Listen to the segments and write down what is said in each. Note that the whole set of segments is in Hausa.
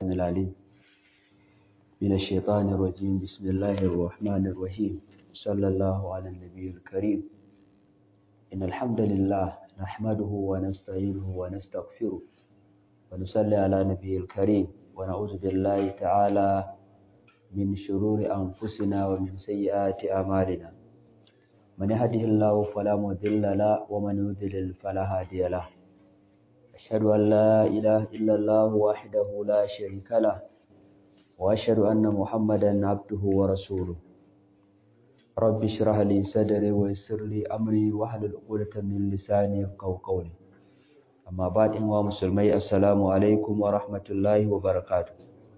السميع العليم من الشيطان الرجيم بسم الله الرحمن الرحيم صلى الله على النبي الكريم إن الحمد لله نحمده ونستعينه ونستغفره ونصلي على نبي الكريم ونعوذ بالله تعالى من شرور أنفسنا ومن سيئات أعمالنا من يهده الله فلا مضل له ومن يضلل فلا هادي له أشهد أن لا إله إلا الله وحده لا شريك له وأشهد أن محمدا عبده ورسوله رب اشرح لي صدري ويسر لي أمري واحلل عقدة من لساني يفقهوا قولي أما بعد إن مسلمي السلام عليكم ورحمة الله وبركاته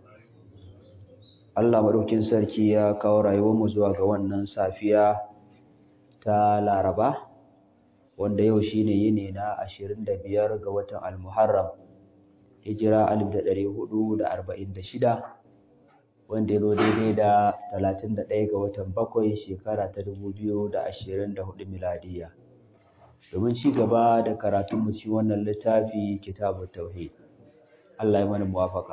Allah maɗaukin sarki ya kawo rayuwarmu zuwa ga wannan safiya ta Laraba wanda yau shine yini na 25 ga watan Al-Muharram hijira 1446 wanda ya zo daidai da 31 ga watan bakwai shekara ta 2024 miladiya domin ci gaba da karatun mu ci wannan littafi kitabut tauhid Allah ya mana muwafaka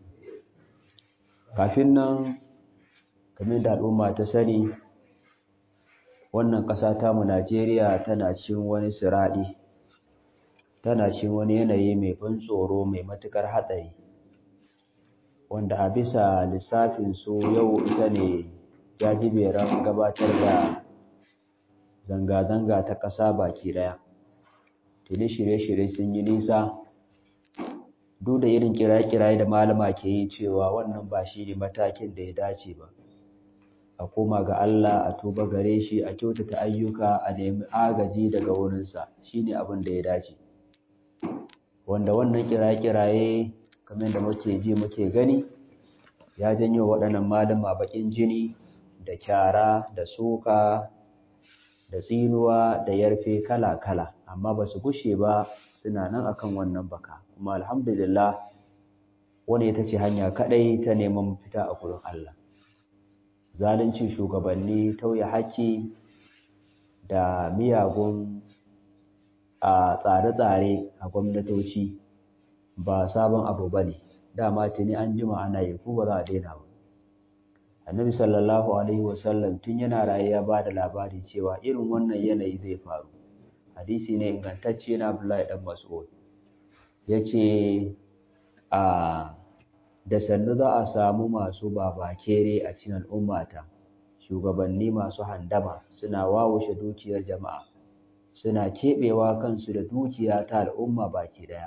kafin nan kamar da al'umma ta sani wannan ƙasa tamu Najeriya tana cikin wani siraɗi tana cikin wani yanayi mai ban tsoro mai matuƙar hatsari wanda a bisa lissafin su yau ita ne jajiberan gabatar da zanga-zanga ta ƙasa baki ɗaya tuni shirye-shirye sun yi nisa duk da irin kiraye-kiraye da malama ke yi cewa wannan ba shi ne matakin da ya dace ba a koma ga Allah a tuba gare shi a kyautata ayyuka a nemi agaji daga wurinsa shi ne abin da ya dace wanda wannan kiraye-kiraye kamar da muke ji muke gani ya janyo waɗannan malama baƙin jini da kyara da suka da tsinuwa da yarfe kala-kala amma ba su gushe ba suna nan akan wannan baka kuma alhamdulillah wani ita ce hanya kaɗai ta neman fita a gurin Allah zalunci shugabanni tauye haƙƙi da miyagun a tsare-tsare a gwamnatoci ba sabon abu ba ne dama tuni an jima ana yi ko ba za a daina ba annabi sallallahu alaihi wasallam tun yana raye ya ba da labari cewa irin wannan yanayi zai faru hadisi ne ingantacce na abdullahi dan mas'ud ya ce a da sannu za a samu masu babakere a cikin al'ummata shugabanni masu handama suna wawushe dukiyar jama'a suna keɓewa kansu da dukiya ta al'umma baki ɗaya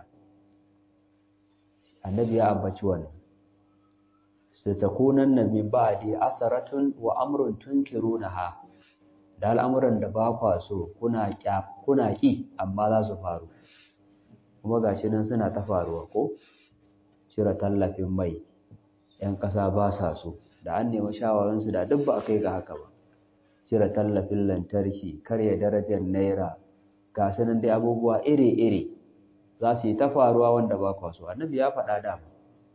annabi ya ambaci wannan satakunan na min ba'di asaratun wa amrun tunkirunaha da al'amuran da ba kwa so kuna kuna ki amma za su faru kuma gashi nan suna ta faruwa ko cire tallafin mai ‘yan ƙasa ba sa so da an nemi shawararsu da duk ba a kai ga haka ba cire tallafin lantarki karya darajar naira ga nan dai abubuwa iri-iri za su yi ta faruwa wanda ba kwa so annabi ya faɗa dama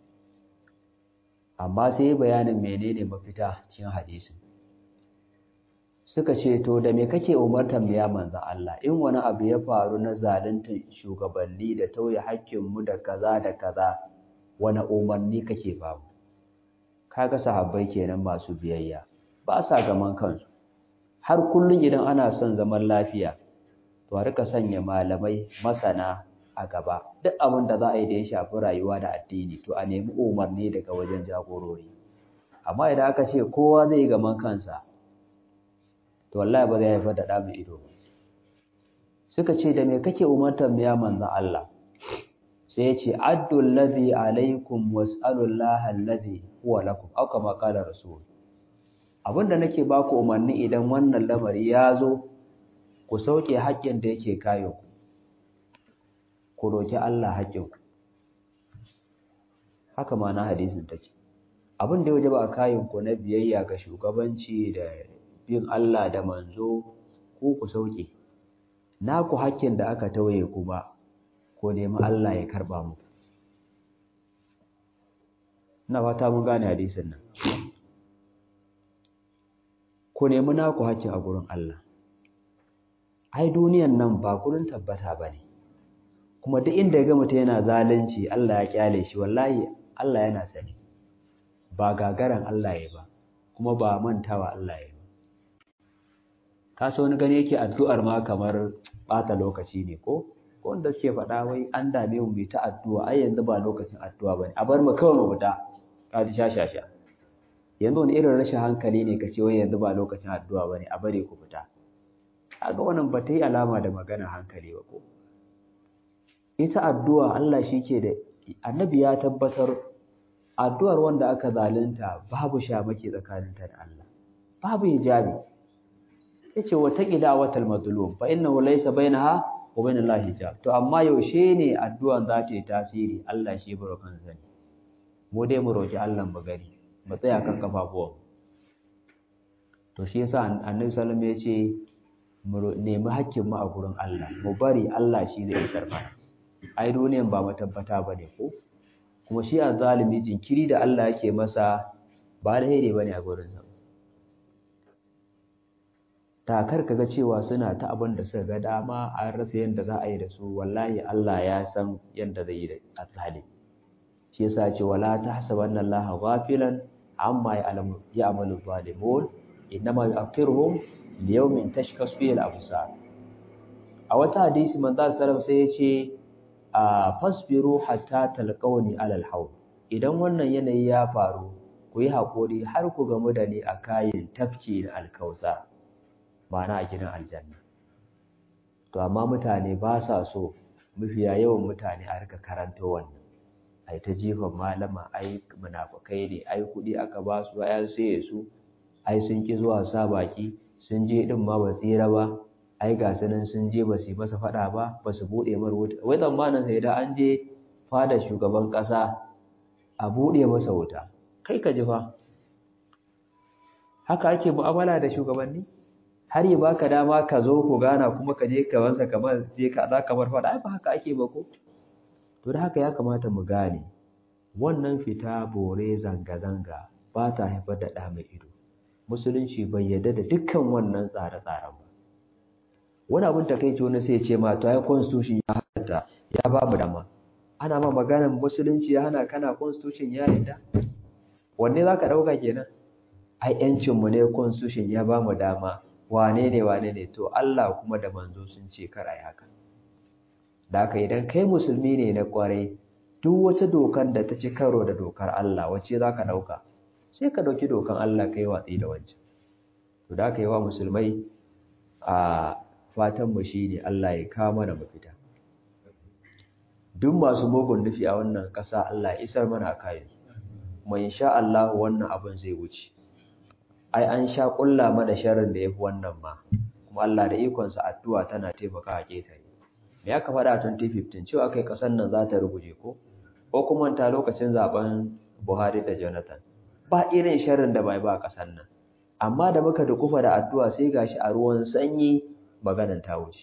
amma sai bayanin menene mafita cikin hadisin suka ce to da me kake umartar mu ya manzon Allah in wani abu ya faru na zalunta shugabanni da tauye hakkin mu da kaza da kaza wani umarni kake ba mu kaga sahabbai kenan masu biyayya ba sa gaman kansu har kullun idan ana son zaman lafiya to a rika sanya malamai masana a gaba duk abin da za a yi da ya shafi rayuwa da addini to a nemi umarni daga wajen jagorori amma idan aka ce kowa zai gaman kansa to wallahi ba zai haifar da ɗa mai ido ba suka ce da me kake umartar mu ya manzon Allah sai ya ce addu allazi alaikum was'alu Allah allazi huwa lakum aw kama qala rasul abinda nake baku umarni idan wannan lamari ya zo ku sauke haƙƙin da yake kayo ku ku roki Allah haƙƙin ku haka ma na hadisin take abin da ya wajaba a kayan ku na biyayya ga shugabanci da bin Allah da manzo ko ku sauke naku hakkin da aka tawaye kuma ko nemi Allah ya karba mu ina fata mun gane hadisin nan ku nemi naku hakkin a gurin Allah ai duniyan nan ba gurin tabbata bane kuma duk inda ya ga mutum yana zalunci Allah ya kyale shi wallahi Allah yana sani ba gagaran Allah ya ba kuma ba mantawa Allah ya ba ka so wani gani yake addu'ar ma kamar bata lokaci ne ko ko wanda suke faɗa wai an dame mu mai ta addu'a ai yanzu ba lokacin addu'a bane a bar mu kawai mu fita ka ji shashasha yanzu wani irin rashin hankali ne ka ce wai yanzu ba lokacin addu'a bane a bare ku fita kaga wannan ba ta yi alama da magana hankali ba ko ita addu'a Allah shi ke da annabi ya tabbatar addu'ar wanda aka zalunta babu shamaki tsakaninta da Allah babu hijabi yace wa taqida watal mazlum fa innahu laysa bainaha wa bainal lahi hijab to amma yaushe ne addu'an za ta yi tasiri Allah shi barokan sani mu dai mu roki Allah mu gari mu tsaya kan kafafuwan to shi yasa annabi sallallahu alaihi wasallam yace mu nemi hakkin mu a gurin Allah mu bari Allah shi zai isar mana ai duniyan ba matabbata bane ko kuma shi azzalimi jinkiri da Allah yake masa ba alheri bane a gurin sa takar kaga cewa suna ta abin da suka ga dama an rasa yadda za a yi da su wallahi Allah ya san yadda zai yi da azzalimi shi yasa ce wala tahsabanna Allah ghafilan amma ya'lamu ya'malu zalimun innama yu'akhiruhum liyawmin tashkasu fihi al-absar a wata hadisi manzo sallallahu sai ya ce a fasbiru hatta talqawni alal hawl idan wannan yanayi ya faru ku yi hakuri har ku gamu da ni a kayin tafki na alkausa ma'ana a gidan aljanna to amma mutane ba sa so mafiya yawan mutane a rika karanto wannan ai ta jifan malama ai munafukai ne ai kuɗi aka ba su ai sai su ai sun ki zuwa sa baki sun je din ma ba tsira ba ai ga su nan sun je ba su masa faɗa ba ba su buɗe mar wuta wai tsammanin sai da an je fada shugaban ƙasa a buɗe masa wuta kai ka ji fa haka ake mu'amala da shugabanni har yi baka dama ka zo ku gana kuma ka je ka wansa kamar je ka za kamar faɗa ai ba haka ake ba ko to da haka ya kamata mu gane wannan fita bore zanga-zanga ba ta haifar da ɗa mai ido musulunci bai yarda da dukkan wannan tsare-tsaren ba wani abin takaici wani sai ce ma to ai constitution ya halatta ya ba mu dama ana ma maganar musulunci ya hana kana constitution ya yarda wanne zaka dauka kenan ai yancin mu ne constitution ya ba mu dama wane ne wane ne to Allah kuma da manzo sun ce kar ai haka da haka idan kai musulmi ne na kwarai duk wata dokar da ta ci karo da dokar Allah wacce zaka dauka sai ka dauki dokan Allah kai watsi da wancan to da haka yi wa musulmai a fatanmu shi ne Allah ya kawo mana mafita duk masu mugun nufi a wannan ƙasa Allah ya isar mana kayan kuma insha Allah wannan abin zai wuce ai an sha ƙulla mana sharrin da yafi wannan ma kuma Allah da ikonsa addu'a tana taimaka a ketare me aka faɗa 2015 cewa kai ƙasar nan za ta ruguje ko ko kuma ta lokacin zaben Buhari da Jonathan ba irin sharrin da bai ba ƙasar nan amma da muka dukufa da addu'a sai gashi a ruwan sanyi maganan ta wuce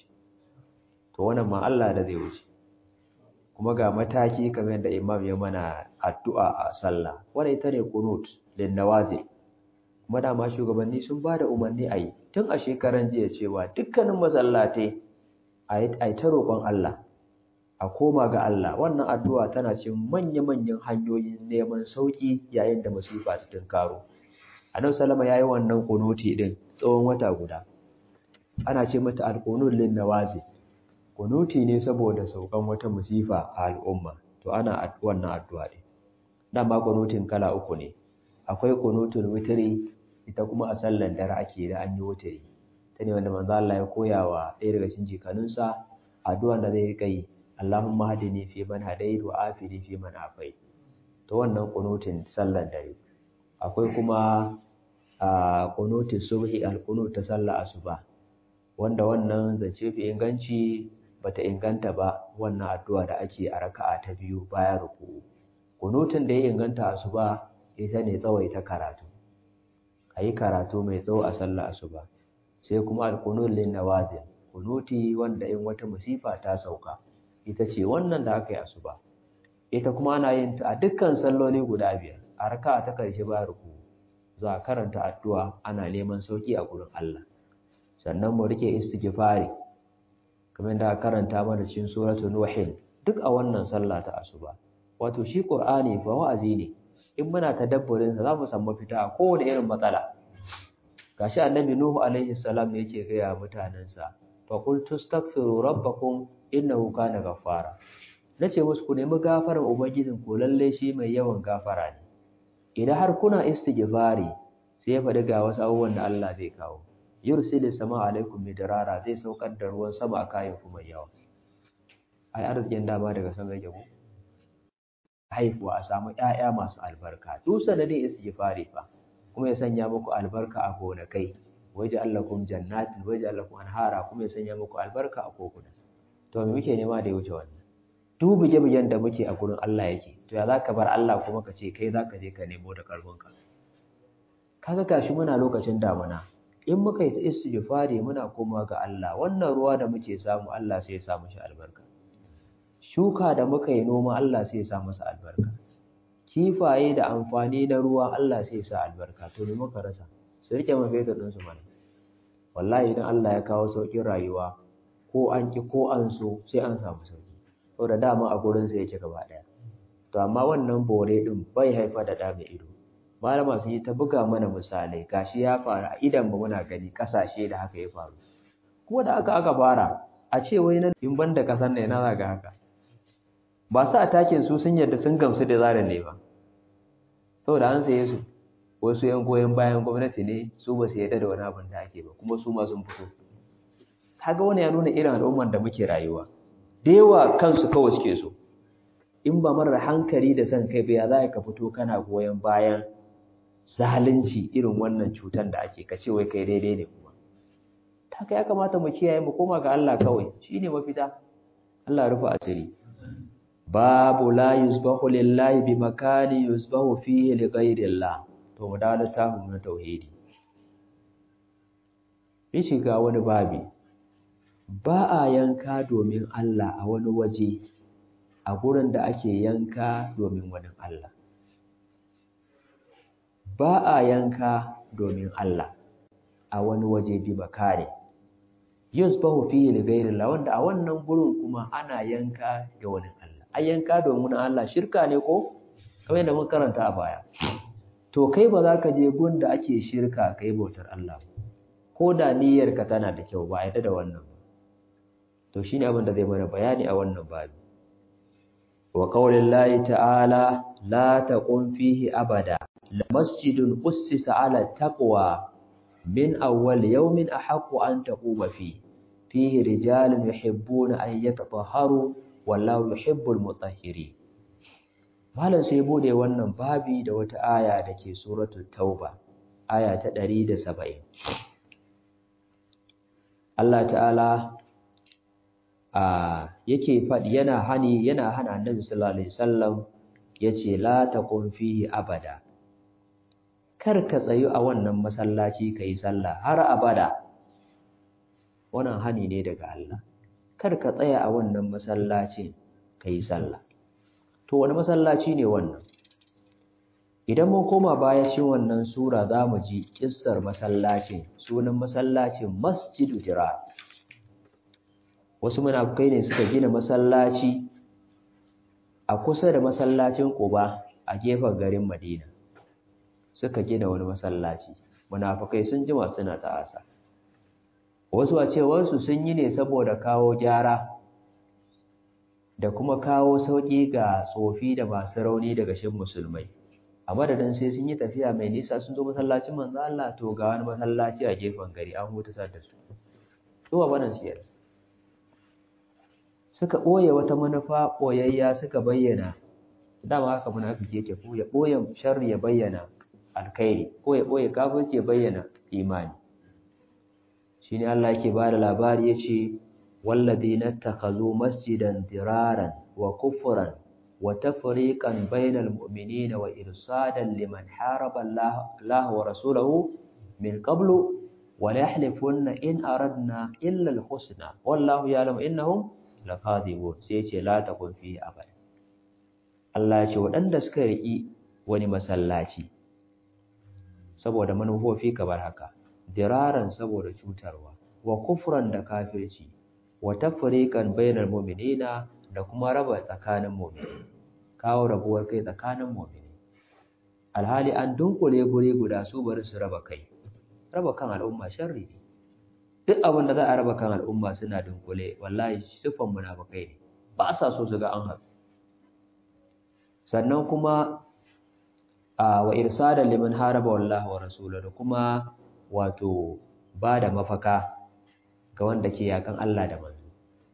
to wannan ma Allah da zai wuce kuma ga mataki kamar yadda imam ya mana addu'a a sallah wannan ita ne qunut lin nawazil kuma dama shugabanni sun bada umarni a yi tun a shekaran jiya cewa dukkanin masallatai a yi ta roƙon Allah a koma ga Allah wannan addu'a tana cin manya-manyan hanyoyin neman sauƙi yayin da masifa ta tunkaro annabi sallama yayi wannan kunuti din tsawon wata guda ana ce mata alqunut lin nawazi kunuti ne saboda saukan wata musifa a al'umma to ana wannan addu'a din dama kunutin kala uku ne akwai kunutul witri ita kuma a sallar dare ake da an yi witri ta ne wanda manzo Allah ya koya wa ɗaya daga cikin jikanunsa addu'a da zai kai Allahumma hadini fi man hadayt wa afini fi man afait to wannan kunutin sallar dare akwai kuma a kunutin subhi al-qunut ta sallar asuba wanda wannan zance fi inganci bata inganta ba wannan addu'a da ake a raka'a ta biyu bayan ruku'u kunutun da ya inganta asuba ita ne tsawaita karatu ayi karatu mai tsawo a sallar asuba sai kuma al-qunut lin nawazil kunuti wanda in wata musifa ta sauka ita ce wannan da aka yi asuba ita kuma ana yin ta a dukkan salloli guda biyar a raka'a ta karshe bayan ruku'u za a karanta addu'a ana neman sauki a gurin Allah sannan mu rike istighfari kamar da karanta mana cikin suratul nuhin duk a wannan sallah ta asuba wato shi qur'ani fa wa'azi ne in muna tadabburin sa zamu san mafita a kowane irin matsala gashi annabi nuhu alaihi salam ne yake gaya mutanensa fa qul tastaghfiru rabbakum innahu kana ghaffara nace musu ku nemi gafarar ubangijin ku lalle shi mai yawan gafara ne idan har kuna istighfari sai ya faɗi ga wasu abubuwan da Allah zai kawo yursilis sama alaikum midrara zai saukar da ruwan sama a kayan ku mai yawa ai arzikin dama daga san rage ku haifuwa a samu ƴaƴa masu albarka duk sanadin istighfari fa kuma ya sanya muku albarka a gonakai waje allakum jannatin waje allakum anhara kuma ya sanya muku albarka a kokuna to me muke nema da ya wuce wannan duk buge-bugen da muke a gurin Allah yake to ya zaka bar Allah kuma ka ce kai zaka je ka nemo da karfinka kaga gashi muna lokacin damuna in muka yi ta istighfari muna komawa ga Allah wannan ruwa da muke samu Allah sai ya sa mishi albarka shuka da muka yi noma Allah sai ya sa masa albarka kifaye da amfani na ruwa Allah sai ya sa albarka to me muka rasa su rike mafeta din su mana wallahi idan Allah ya kawo saukin rayuwa ko an ki ko an so sai an samu sauki saboda dama a gurin sa yake gaba daya to amma wannan bore din bai haifa da da mai ido malama sun yi ta buga mana misalai gashi ya faru a idan ba muna gani kasashe da haka ya faru kuma da aka aka fara a ce wai nan in banda kasar ne na zaga haka ba su atakin su sun yarda sun gamsu da zaran ne ba saboda an saye su wasu yan goyon bayan gwamnati ne su ba su yarda da wani abin da ake ba kuma su ma sun fito kaga wani ya nuna irin al'ummar da muke rayuwa da yawa kansu kawai suke so in ba marar hankali da son kai ba ya za ka fito kana goyon bayan zalunci irin wannan cutar da ake kace wai kai daidai ne kuma ta kai ya kamata mu kiyaye mu koma ga Allah kawai shine mafita Allah rufa asiri babu la yusbahu lillahi bi makani yusbahu fihi li ghayrillah to mu dawo littafin mu na tauhidi in shiga wani babi ba a yanka domin Allah a wani waje a gurin da ake yanka domin wani Allah ba a yanka domin Allah a wani waje bi makani yusbahu fihi li ghayrillah wanda a wannan gurin kuma ana yanka ga wani Allah a yanka domin Allah shirka ne ko kamar yadda mun karanta a baya to kai ba za ka je gun da ake shirka kai bautar Allah ko da niyyarka tana da kyau ba a yadda da wannan ba to shine abin da zai mana bayani a wannan babi wa qaulillahi ta'ala la taqum fihi abada la masjidun ussisa ala taqwa min awwal yawmin ahaqqu an taquma fi fihi rijalun yuhibbuna an yatatahharu wallahu yuhibbul mutahhirin malam sai bude wannan babi da wata aya dake suratul tauba aya ta 170 Allah ta'ala a yake faɗi yana hani yana hana annabi sallallahu alaihi wasallam yace la taqum fihi abada kar ka tsayu a wannan masallaci kai sallah har abada wannan hani ne daga Allah kar ka tsaya a wannan masallaci kai sallah to wani masallaci ne wannan idan mun koma baya shi wannan sura zamu ji kissar masallacin sunan masallacin masjidu dirar wasu munafukai ne suka gina masallaci a kusa da masallacin Quba a gefen garin Madina suka gina wani masallaci munafukai sun jima suna ta'asa wasu a cewar su sun yi ne saboda kawo gyara da kuma kawo sauki ga tsofi da masu rauni daga shin musulmai a madadin sai sun yi tafiya mai nisa sun zo masallacin manzo Allah to ga wani masallaci a gefen gari an huta da su to wannan siyar suka ɓoye wata manufa ɓoyayya suka bayyana dama haka munafiki yake ko ya ɓoye sharri ya bayyana alkhairi ko ya ɓoye kafirci ya bayyana imani shine Allah yake ba da labari yace walladhina takhazu masjidan diraran wa kufran wa tafriqan bainal mu'minina wa irsadan liman haraba Allah wa rasulahu min qablu wa la yahlifunna in aradna illa al-husna wallahu ya'lamu innahum lakadibun sai ce la takun fi abada Allah ya ce waɗanda suka riki wani masallaci saboda manufofi kamar haka diraran saboda cutarwa wa kufran da kafirci wa tafriqan bainal mu'minina da kuma raba tsakanin mu'mini kawo rabuwar kai tsakanin mu'mini alhali an dunkule guri guda su bari su raba kai raba kan al'umma sharri ne duk abin da za a raba kan al'umma suna dunkule wallahi siffan munafikai ne ba sa so su ga an haɗu sannan kuma wa irsada liman haraba wallahi wa rasulahu da kuma wato ba da mafaka ga wanda ke yakan Allah da manzo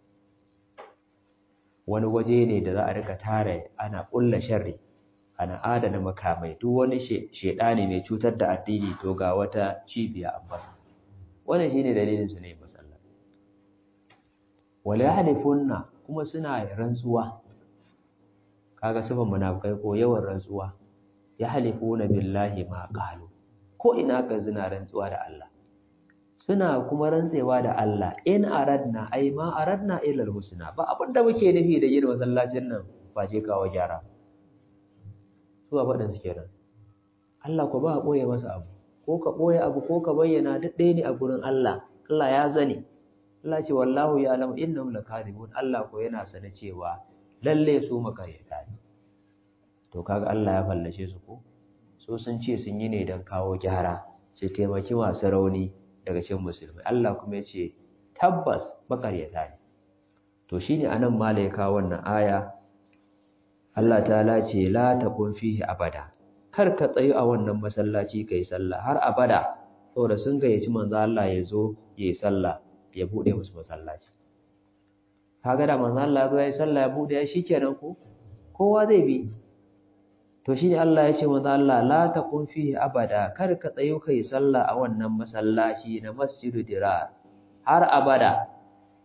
wani waje ne da za a rika tare ana ƙulla sharri ana adana makamai duk wani shedani mai cutar da addini to ga wata cibiya a masa wannan shine dalilin su ne masallaci wala yahlifunna kuma suna rantsuwa kaga sifan munafikai ko yawan rantsuwa yahlifuna billahi ma qalu ko ina ka zina rantsuwa da Allah suna kuma rantsewa da Allah in aradna ai ma aradna illa alhusna ba abinda muke nufi da yin masallacin nan ba ce kawo gyara su ba faɗin su kenan Allah ko ba a ɓoye masa abu ko ka ɓoye abu ko ka bayyana duk ɗaya ne a gurin Allah Allah ya zane Allah ce wallahu ya alamu innahum lakadibun Allah ko yana sane cewa lalle su makaryata ne to kaga Allah ya fallashe su ko so sun ce sun yi ne don kawo gyara su taimaki masu rauni daga cikin musulmai Allah kuma ya ce tabbas makaryata ne to shine anan mala ya kawo wannan aya Allah ta'ala ce la taqum fihi abada kar ka tsayu a wannan masallaci kai sallah har abada saboda sun gayyaci manzo Allah ya zo yayi sallah ya bude musu masallaci kaga da manzo Allah ya zo yayi sallah ya bude ya shikenan ko kowa zai bi to shine Allah ya ce manzo Allah la taqum fihi abada kar ka tsayu kai sallah a wannan masallaci na masjidu dirar har abada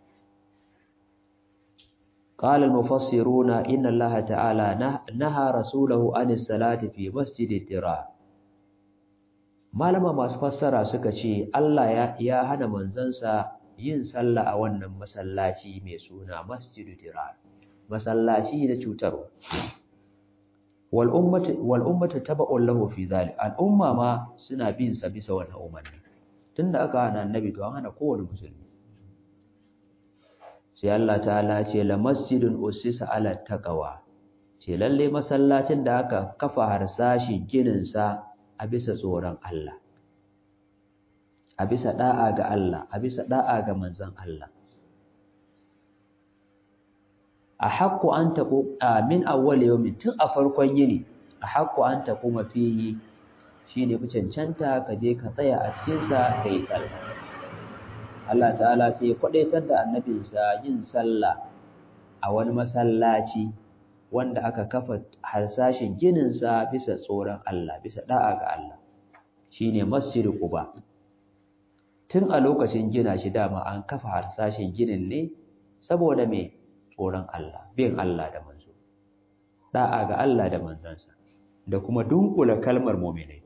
قال المفسرون إن الله تعالى نهى رسوله عن الصلاة في مسجد الدرار malama masu fassara suka ce Allah ya ya hana manzansa yin sallah a wannan masallaci mai suna Masjidu Dirar masallaci da cutarwa wal ummatu wal ummatu taba'un lahu fi zalik al umma ma suna bin sa bisa wannan umarni tunda aka hana annabi to an hana kowane musulmi sai Allah ta'ala ce la masjidun usisa ala taqwa ce lalle masallacin da aka kafa harsashin ginin sa a bisa tsoron Allah a bisa da'a ga Allah a bisa da'a ga manzon Allah a haqqu an taqu min awwal yawmin tun a farkon yini a haqqu an taquma fihi shine ku cancanta ka je ka tsaya a cikin sa kai sallah Allah ta'ala sai ya kwadaitar da annabinsa yin sallah a wani masallaci wanda aka kafa harsashin gininsa bisa tsoron Allah bisa da'a ga Allah shine Masjid Quba tun a lokacin gina shi dama an kafa harsashin ginin ne saboda me tsoron Allah bin Allah da manzo da'a ga Allah da manzansa da kuma dunkula kalmar mu'minai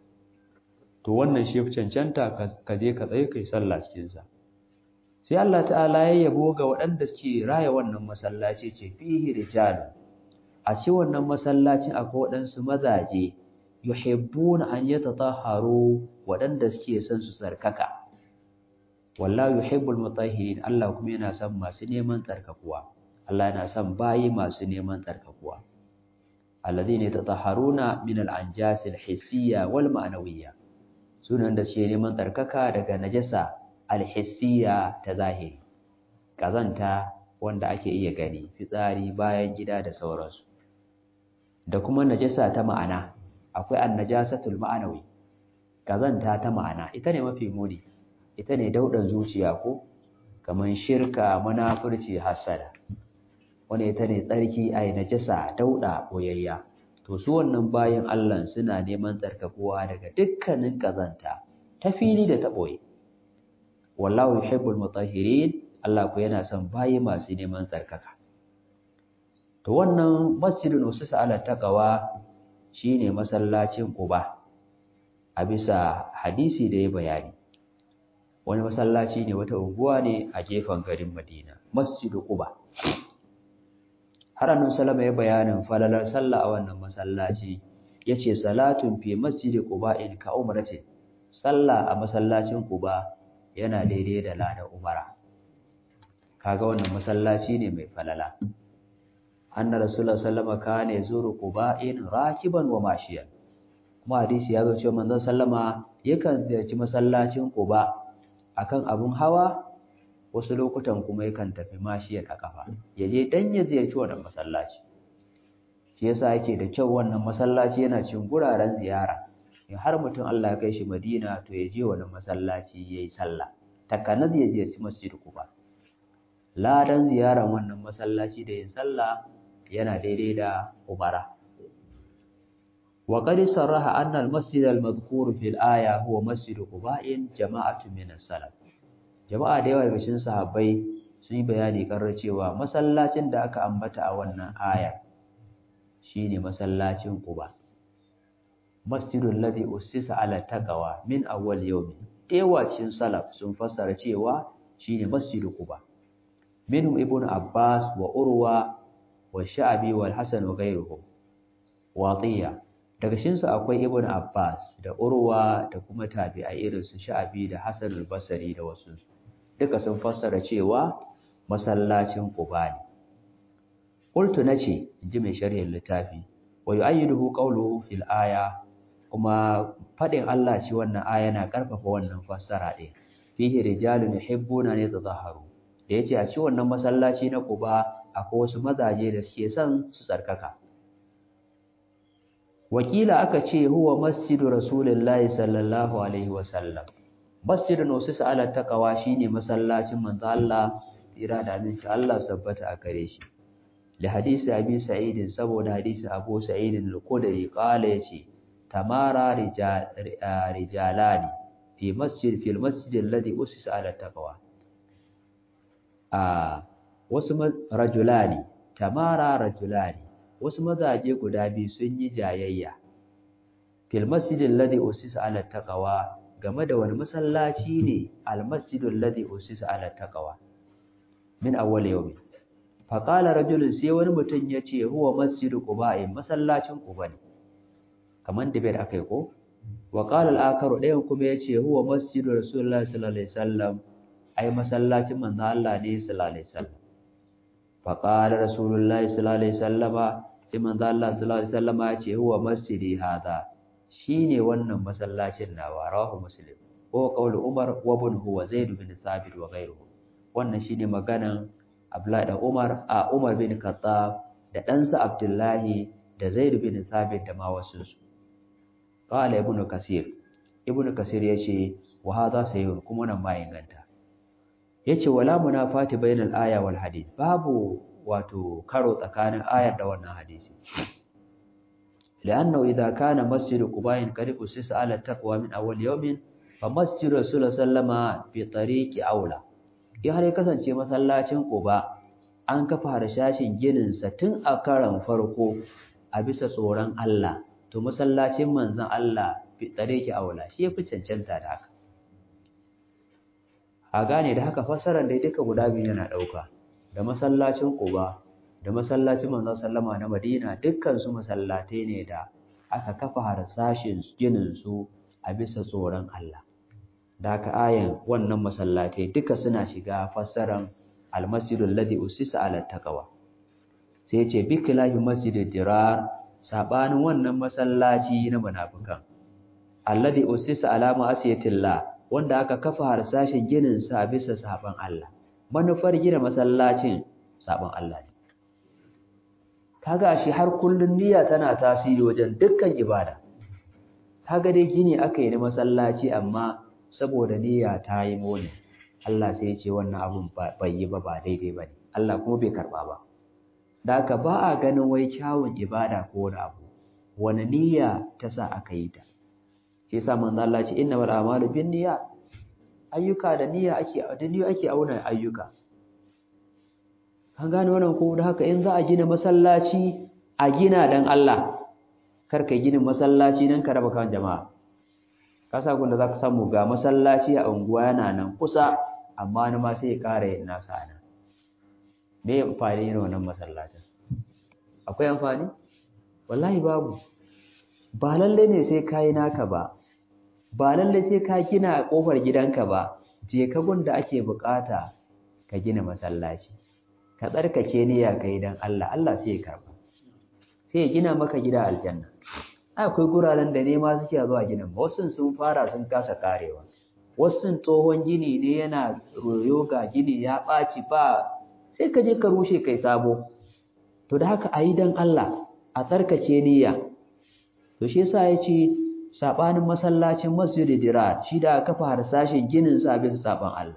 to wannan shi cancanta ka je ka tsaye kai sallah cikin sa sai Allah ta'ala ya yabo ga waɗanda suke raya wannan masallaci ce fihi rijal a ci wannan masallacin akwai waɗansu mazaje yuhibbuna an yatatahharu waɗanda suke son su tsarkaka wallahu yuhibbul mutahhirin Allah kuma yana son masu neman tsarkakuwa Allah yana son bayi masu neman tsarkakuwa alladhina yatatahharuna min al-anjas al-hissiyya wal ma'nawiyya sunan da suke neman tsarkaka daga najasa alhissiya ta zahiri ƙazanta wanda ake iya gani fitsari bayan gida da sauransu da kuma najasa ta ma'ana akwai annajasatul ma'anawi ƙazanta ta ma'ana ita ne mafi muni ita ne daudan zuciya ko kaman shirka munafurci hasada wani ita ne tsarki ai najasa dauda boyayya to su wannan bayan Allah suna neman tsarkakuwa daga dukkanin ƙazanta ta fili da ta boye wallahu yuhibbul mutahhirin Allah ku yana son bayi masu neman tsarkaka to wannan masjidun usisa ala taqwa shine masallacin Quba a bisa hadisi da ya bayani wani masallaci ne wata unguwa ne a gefen garin Madina masjidu Quba har annabi sallama ya bayanin falalar sallah a wannan masallaci yace salatun fi masjidi Quba in ka umratin sallah a masallacin Quba yana daidai da ladan umara kaga wannan masallaci ne mai falala anna rasulullah sallama kana yazuru quba'in rakiban wa mashiyan kuma hadisi ya zo cewa manzon sallama yakan ziyarci masallacin quba akan abun hawa wasu lokutan kuma yakan tafi mashiyan a kafa ya je dan ya ziyarci wannan masallaci shi yasa yake da kyau wannan masallaci yana cikin guraren ziyara in har mutum Allah ya kai shi Madina to ya je wannan masallaci yayi sallah takanas ya ziyarci masjid quba ladan ziyaran wannan masallaci da yin sallah yana daidai da umara وقد صرح أن المسجد المذكور في الآية هو مسجد قباء جماعة من السلف jama'a da yawa daga cikin sahabbai sun yi bayani kan cewa masallacin da aka ambata a wannan aya shine masallacin Quba masjidul ladhi ussisa ala taqwa min awwal yawm yawa cikin salaf sun fassara cewa shine masjidu Quba minhum ibnu Abbas wa Urwa wa Sha'bi wal Hasan wa ghayruhum watiya daga cikin su akwai ibnu Abbas da Urwa da kuma tabi'ai irin su Sha'bi da Hasan al-Basri da wasu duka sun fassara cewa masallacin Quba ne qultu nace inji mai sharhin littafi wa yu'ayyiduhu qawluhu fil aya kuma fadin Allah shi wannan aya na karfafa wannan fassara din fihi rijalun yuhibbuna an yatahharu da yace a ci wannan masallaci na Quba akwai wasu mazaje da suke son su tsarkaka wakila aka ce huwa masjidu rasulullahi sallallahu alaihi wasallam masjidun usisa ala taqwa shine masallacin manzo Allah tira da aminci Allah sabbata a kare shi li hadisi abi sa'id saboda hadisi abu sa'id al-khudri qala yace tamara rijalani fi masjid fil masjid alladhi usisa ala taqwa a wasu rajulani tamara rajulani wasu mazaje guda biyu sun yi jayayya fil masjid alladhi usisa ala taqwa game da wani masallaci ne almasjidul ladhi usisa ala taqwa min awwal yawmi fa qala rajulun sai wani mutum yace huwa masjidu quba masallacin quba ne kaman da bai akai ko wa qala al-akharu dayan kuma yace huwa masjidu rasulullahi sallallahu alaihi wasallam ai masallacin manzo Allah ne sallallahu alaihi wasallam fa qala rasulullahi sallallahu alaihi wasallama sai manzo Allah sallallahu alaihi wasallama yace huwa masjidi hada shine wannan masallacin nawa rawahu muslim ko qaulu umar wa ibn huwa zaid bin thabit wa ghayruhu wannan shine maganan abdullahi da umar a umar bin khattab da ɗansa abdullahi da zaid bin thabit da ma wasu su qala ibn kasir ibn kasir yace wa hadha sayyid kuma nan ma inganta yace wala munafati bainal aya wal hadith babu wato karo tsakanin ayar da wannan hadisi لأنه إذا كان مسجد قباء قد أسس على التقوى من أول يوم فمسجد رسول الله صلى الله عليه وسلم بطريق أولى in har ya kasance masallacin Quba an kafa harshashin ginin sa tun a karan farko a bisa tsoron Allah to masallacin manzon Allah bi tsareki aula shi yafi cancanta da haka a gane da haka fassarar da duka guda biyu yana dauka da masallacin Quba da masallacin manzon sallama na Madina dukkan su masallatai ne da aka kafa harsashin ginin su a bisa tsoron Allah da haka ayan wannan masallatai duka suna shiga fassaran almasjidul ladhi usisa ala taqwa sai ya ce bikilahi masjidid dirar sabanin wannan masallaci na munafikan alladhi usisa ala ma'asiyatillah wanda aka kafa harsashin ginin sa bisa saban Allah manufar gina masallacin saban Allah ne kaga shi har kullun niyya tana tasiri wajen dukkan ibada kaga dai gini aka yi na masallaci amma saboda niyya ta yi mone Allah sai ya ce wannan abun bai yi ba ba daidai ba ne Allah kuma bai karba ba da haka ba a ganin wai kyawun ibada ko wani abu wani niyya ta sa aka yi ta shi yasa manzo Allah ce innamal a'malu binniyat ayyuka da niyya ake da niyya ake auna ayyuka an gane wannan ko da haka in za a gina masallaci a gina dan Allah kar ka gina masallaci nan ka raba kan jama'a ka sa kun da zaka samu ga masallaci a unguwa yana nan kusa amma ni ma sai ya ƙara yin nasa nan me amfani ne wannan masallacin akwai amfani wallahi babu ba lalle ne sai kai naka ba ba lalle sai ka gina a kofar gidanka ba je ka gunda ake bukata ka gina masallaci ka tsarkake niyya kai dan Allah Allah sai ya karba sai ya gina maka gida aljanna akwai guraren da nema suke zuwa ginin wasu sun fara sun kasa karewa wasu tsohon gini ne yana royo ga gini ya ɓaci ba sai ka je ka rushe kai sabo to da haka a yi don Allah a tsarkake niyya to shi yasa ya ce saɓanin masallacin masjidi dirar shi da aka kafa harsashin ginin sa bisa saɓan Allah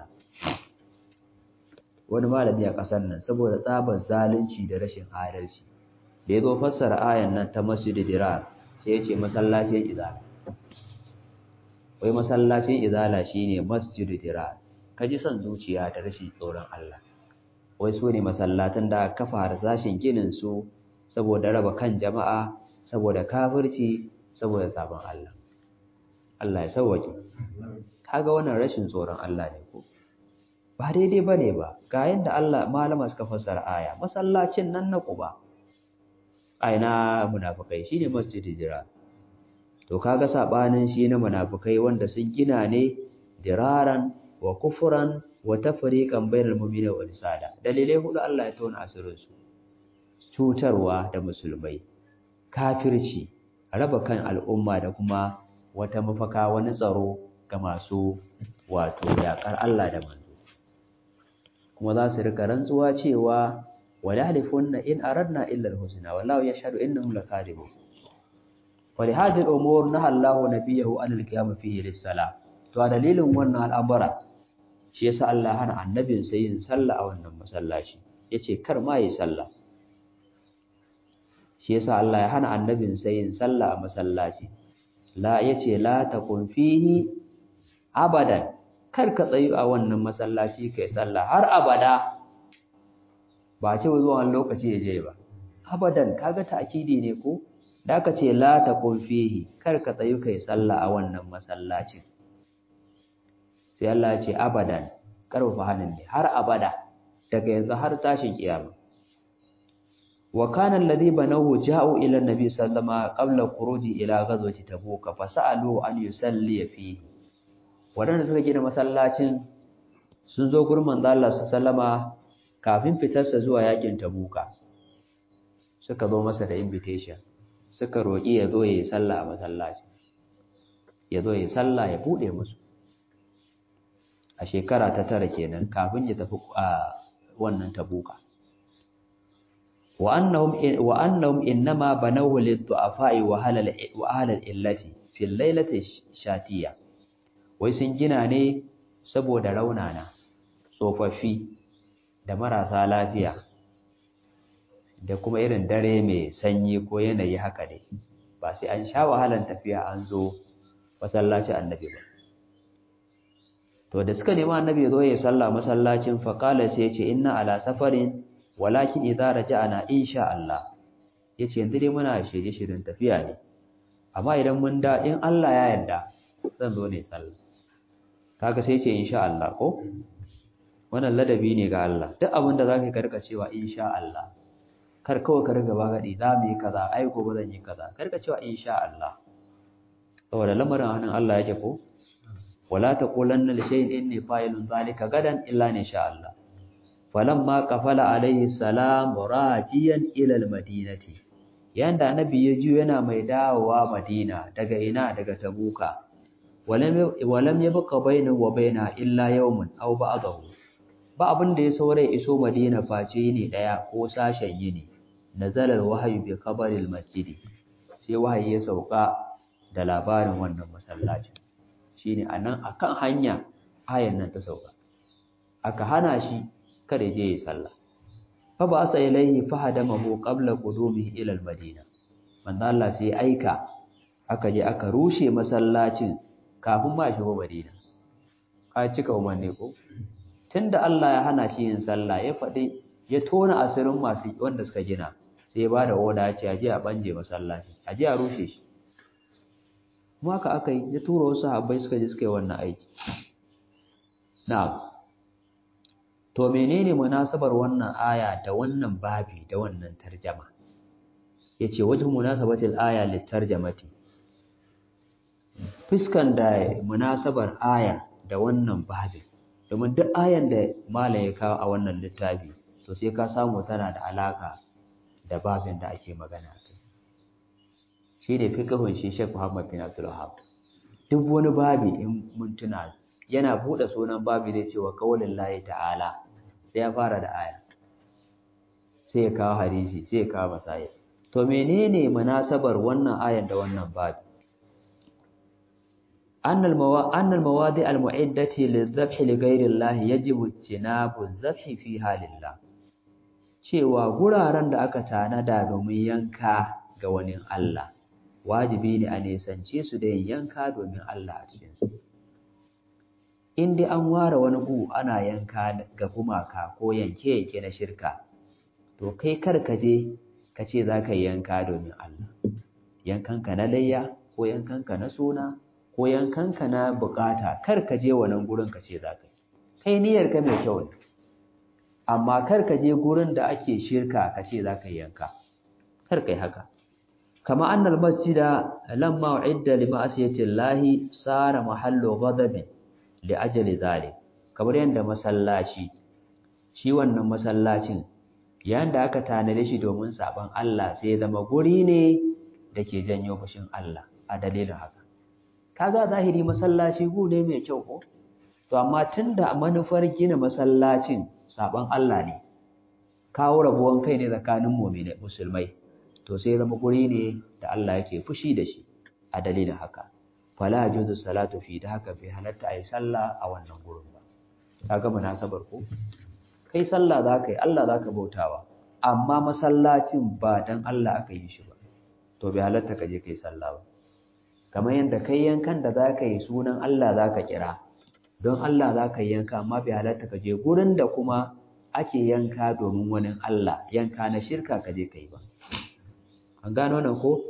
wani malami a ƙasar nan saboda tsabar zalunci da rashin adalci da ya zo fassara ayan nan ta masjidi dirar sai ya ce masallacin izala wai masallacin izala shine masjidu dirar kaji son zuciya da rashin tsoron Allah wai su ne masallatan da kafa harsashin ginin su saboda raba kan jama'a saboda kafirci saboda sabon Allah Allah ya sauwake kaga wannan rashin tsoron Allah ne ko ba daidai bane ba ga yadda Allah malama suka fassara aya masallacin nan na Quba aina munafikai shine masjidu dirar to kaga sabanin shi na munafikai wanda sun gina ne diraran wa kufran wa tafriqan bainal mu'minina wal sada dalilai hudu Allah ya tona asirin su cutarwa da musulmai kafirci raba kan al'umma da kuma wata mafaka wani tsaro ga masu wato yakar Allah da manzo kuma za su rika rantsuwa cewa wala halifunna in aradna illa al-husna wallahu yashhadu innahum lakadibun ولهذه الأمور نهى الله نبيه عن القيام فيه للصلاة to a dalilin wannan al'amura shi yasa Allah hana annabin sai yin sallah a wannan masallaci yace kar ma yi sallah shi yasa Allah ya hana annabin sai yin sallah a masallaci la yace la takun fihi abadan kar ka tsayu a wannan masallaci kai sallah har abada ba ce zuwa wani lokaci ya je ba abadan kaga ta'kidi ne ko da aka ce la taqum fihi kar ka tsayu kai sallah a wannan masallacin sai Allah ya ce abadan karfa hanin ne har abada daga yanzu har tashin kiyama wa kana alladhi banahu ja'u ila an-nabi sallama qabla khuruji ila ghazwati tabuk fa sa'alu an yusalli fihi wadanda suka gina masallacin sun zo gurin manzo Allah sallama kafin fitarsa zuwa yakin tabuka suka zo masa da invitation suka roƙi ya zo ya yi sallah a masallaci ya zo ya yi sallah ya buɗe musu a shekara ta tara kenan kafin ya tafi a wannan tabuka wa annahum wa annahum innama banawu lid-du'afa'i wa halal wa halal illati fil lailati shatiya wai sun gina ne saboda raunana tsofaffi da marasa lafiya da kuma irin dare mai sanyi ko yanayi haka ne ba sai an sha wahalan tafiya an zo masallaci annabi ba to da suka nemi annabi ya zo ya salla masallacin faqala sai ya ce inna ala safarin walakin idza raja'na insha Allah yace yanzu dai muna shirye shiryen tafiya ne amma idan mun da in Allah ya yarda zan zo ne sallah kaga sai ya ce insha Allah ko wannan ladabi ne ga Allah duk abin da zaka karka cewa insha Allah kar kawai ka riga bagadi za mu yi kaza ai gobe zan yi kaza kar ka cewa insha Allah saboda lamarin hannun Allah yake ko wala taqulanna li shay'in inni fa'ilun zalika gadan illa in sha Allah falamma qafala alayhi salam rajiyan ila almadinati yanda annabi ya ji yana mai dawowa Madina daga ina daga Tabuka walam walam yabqa bainahu wa baina illa yawmun aw ba'dahu ba abin da ya saura iso Madina face ne daya ko sashen yini nazalar wahayi bi kabaril masjidi sai wahayi ya sauka da labarin wannan masallacin shine anan akan hanya ayan nan ta sauka aka hana shi kada je ya sallah fa ba sa ilaihi fa hadamahu qabla qudumihi ila almadina manzo Allah sai aika aka je aka rushe masallacin kafin ma shigo Madina ka cika umarni ko tunda Allah ya hana shi yin sallah ya faɗi ya tona asirin masu wanda suka gina sai ya bada oda ya ce a je a banje masallaci a je a rushe shi kuma haka aka yi ya tura wasu sahabbai suka je suka yi wannan aiki na'am to menene munasabar wannan aya da wannan babi da wannan tarjama yace wajhu munasabatil aya litarjamati fiskan da munasabar aya da wannan babin domin duk ayan da malam ya kawo a wannan littafi to sai ka samu tana da alaka da babin da ake magana kai shi ne fiqhun shi Sheikh Muhammad bin Abdul Wahhab duk wani babi in mun tuna yana bude sunan babi zai ce wa qaulin lahi ta'ala sai ya fara da aya sai ya kawo hadisi sai ya kawo masaya to menene munasabar wannan ayan da wannan babi أن الموا... أن المواضع المعدة للذبح لغير الله يجب اجتناب الذبح فيها لله cewa guraren da aka tanada domin yanka ga wani Allah wajibi ne a nisance su da yin yanka domin Allah a cikin su in dai an ware wani gu ana yanka ga gumaka ko yanke yanke na shirka to kai kar ka je ka ce za ka yi yanka domin Allah yankanka na layya ko yankanka na suna ko yankanka na bukata kar ka je wannan gurin ka ce za ka yi kai niyyar ka mai kyau ne amma kar ka je gurin da ake shirka ka ce za ka yi yanka kar kai haka kama annal masjida lamma uidda li ma'asiyati llahi sara mahallu ghadabin li ajali zalik kamar yanda masallaci shi wannan masallacin yayin da aka tanade shi domin saban Allah sai ya zama guri ne da ke janyo fushin Allah a dalilin haka kaga zahiri masallaci gu ne mai kyau ko to amma tunda manufar gina masallacin saban Allah ne kawo rabuwan kai ne tsakanin mu'mini musulmai to sai zama guri ne da Allah yake fushi da shi a dalilin haka fala juzu salatu fi da haka bai halatta ayi sallah a wannan gurin ba kaga munasabar ko kai sallah zaka yi Allah zaka bautawa amma masallacin ba dan Allah aka yi shi ba to bai halatta ka je kai sallah ba kamar yadda kai yankan da za ka yi sunan Allah za ka kira don Allah za ka yanka amma bai halatta ka je gurin da kuma ake yanka domin wani Allah yanka na shirka ka je ka yi ba an gano nan ko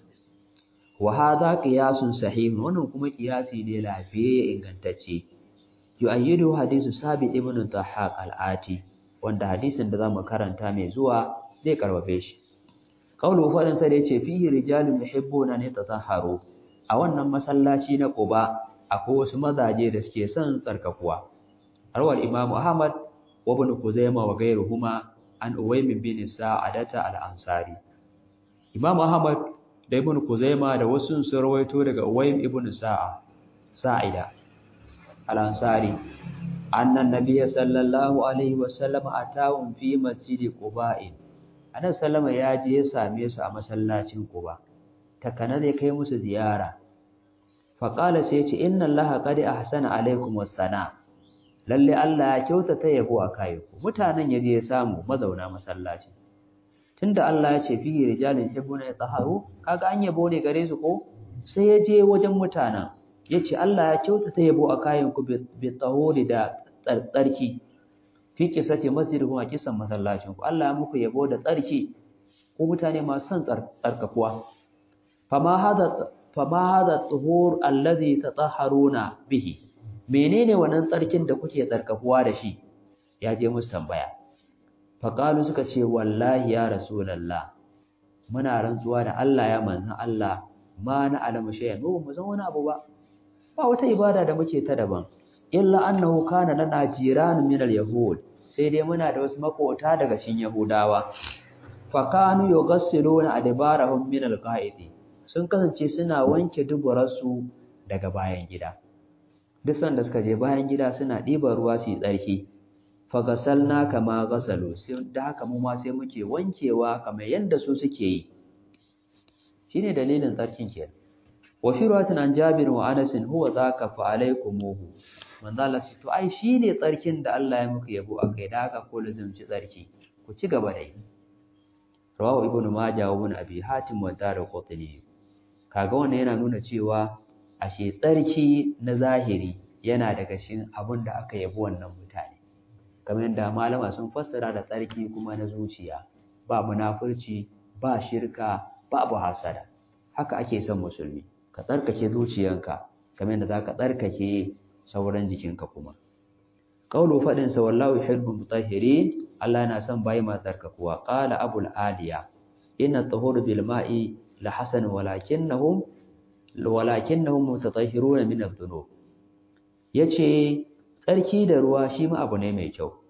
wa hadha qiyasun sahih wannan kuma qiyasi ne lafiye ingantacce yu'ayyidu hadisu sabi ibn tahaq al-ati wanda hadisin da zamu karanta mai zuwa zai karbabe shi kaulu fadin sa da yace fihi rijalun yuhibbuna an yatatahharu a wannan masallaci na Quba akwai wasu mazaje da suke son tsarkakuwa arwal imam Ahmad wa ibn Kuzaima wa gairuhuma an Uwaym bin Sa'adata al-Ansari Imam Ahmad da ibn Kuzaima da wasu sun rawaito daga Uwaym ibn Sa'a Sa'ida al-Ansari annan nabiy sallallahu alaihi wa sallam atawun fi masjidi Quba'in Annabi sallama ya je ya same su a masallacin Quba takana zai kai musu ziyara faƙala sai ce inna allaha qad ahsana alaikum wassana lalle Allah ya kyautata yabo a kayanku mutanen yaje ya samu mazauna masallaci tunda Allah ya ce fihi rijalun yuhibbuna yatahharu kaga an yabo ne gare su ko sai ya je wajen mutanen yace Allah ya kyautata yabo a kayanku bi tahuri da tsarki fi kisati masjidikum a kisan masallacin ku Allah ya muku yabo da tsarki ko mutane masu son tsarkakuwa fama hada fama hada tuhur allazi tatahharuna bihi menene wannan tsarkin da kuke tsarkakuwa da shi ya je musu tambaya faqalu suka ce wallahi ya rasulullah muna rantsuwa da Allah ya manzon Allah ma na alamu shay'an mu mu san wani abu ba ba wata ibada da muke ta daban illa annahu kana lana jiran min al-yahud sai dai muna da wasu makota daga cikin yahudawa fa kanu yughassiluna adbarahum min al-qa'idi sun kasance suna wanke duburarsu daga bayan gida duk sanda suka je bayan gida suna ɗiban ruwa su yi tsarki fagasalna kama gasalu sai da haka mu ma sai muke wankewa kamar yadda su suke yi shine dalilin tsarkin kenan wa fi ruwatin an jabir wa anas huwa zaka fa alaykumuhu manzo Allah to ai shine tsarkin da Allah ya muku yabo akai da haka ko lazumci tsarki ku ci gaba da yi rawahu ibnu majah wa ibn abi hatim wa darqutni kaga wannan yana nuna cewa ashe tsarki na zahiri yana daga cikin abin da aka yabo wannan mutane kamar yadda malama sun fassara da tsarki kuma na zuciya ba munafurci ba shirka babu hasada haka ake son musulmi ka tsarkake zuciyanka kamar yadda zaka tsarkake sauran jikinka kuma qaulu fadin sa wallahu yuhibbul mutahhirin Allah yana son bayi masu tsarkakuwa qala abul aliya inna tahuru bil ma'i la hasan walakinnahum walakinnahum mutatahhiruna min adh-dhunub yace tsarki da ruwa shi ma abu ne mai kyau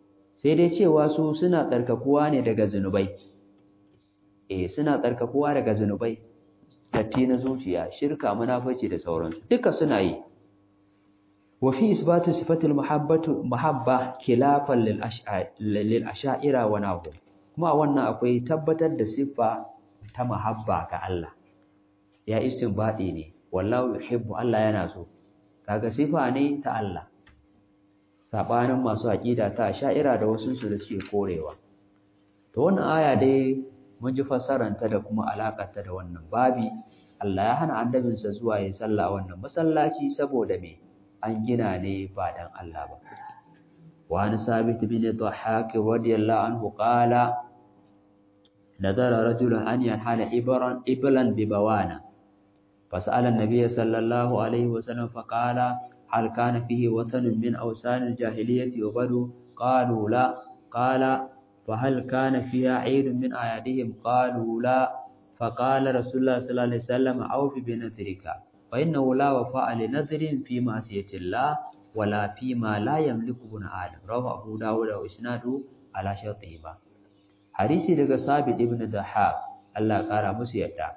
sai dai cewa su suna tsarkakuwa ne daga zunubai eh suna tsarkakuwa daga zunubai datti na zuciya shirka munafici da sauransu duka suna yi wa fi isbatu sifatil muhabbatu muhabba khilafan lil lil asha'ira wa nahu kuma wannan akwai tabbatar da siffa ta muhabba ga Allah ya istinbadi ne wallahu yuhibbu Allah yana so kaga sifa ne ta Allah sabanin masu aqida ta asha'ira da wasu su da suke korewa to wannan aya dai mun ji fassaranta da kuma alakarta da wannan babi Allah ya hana annabinsa zuwa yin sallah a wannan masallaci saboda me an gina ne ba dan Allah ba wa an sabit bin dhahhak radiyallahu anhu qala nadara rajulun an yanhala ibran iblan bi bawana fasala an-nabiy sallallahu alaihi wasallam faqala hal kana fihi watanun min awsan al-jahiliyyati wa badu qalu la qala فهل كان فيها عيد من أعيادهم قالوا لا فقال رسول الله صلى الله عليه وسلم أوف بنذرك فإنه لا وفاء لنذر في معصية الله ولا فيما لا يملك ابن آدم رواه أبو داود وإسناده على شرطهما حديث daga Sabit ibn Dahhak Allah kara musu yadda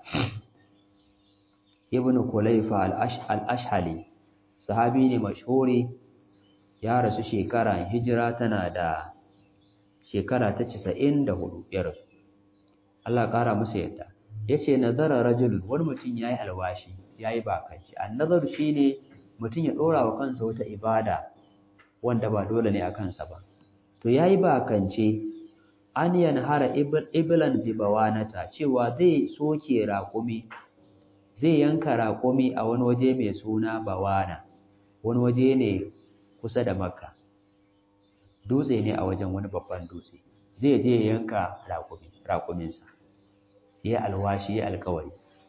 Ibn Kulayfa al-Ashhali sahabi ne mashhuri ya rasu shekara hijira tana da shekara ta casa'in da hudu ya rasu Allah ƙara musu yadda ya ce nazara rajulun wani mutum ya yi alwashi ya yi bakanci an nazaru shi ne mutum ya ɗora wa kansa wata ibada wanda ba dole ne a kansa ba to ya yi bakance an yanhara ibilan bibawanata cewa zai soke raƙumi zai yanka raƙumi a wani waje mai suna bawana wani waje ne kusa da makka dutse ne a wajen wani babban dutse zai je ya yanka raƙuminsa ya alwashi ya alkawari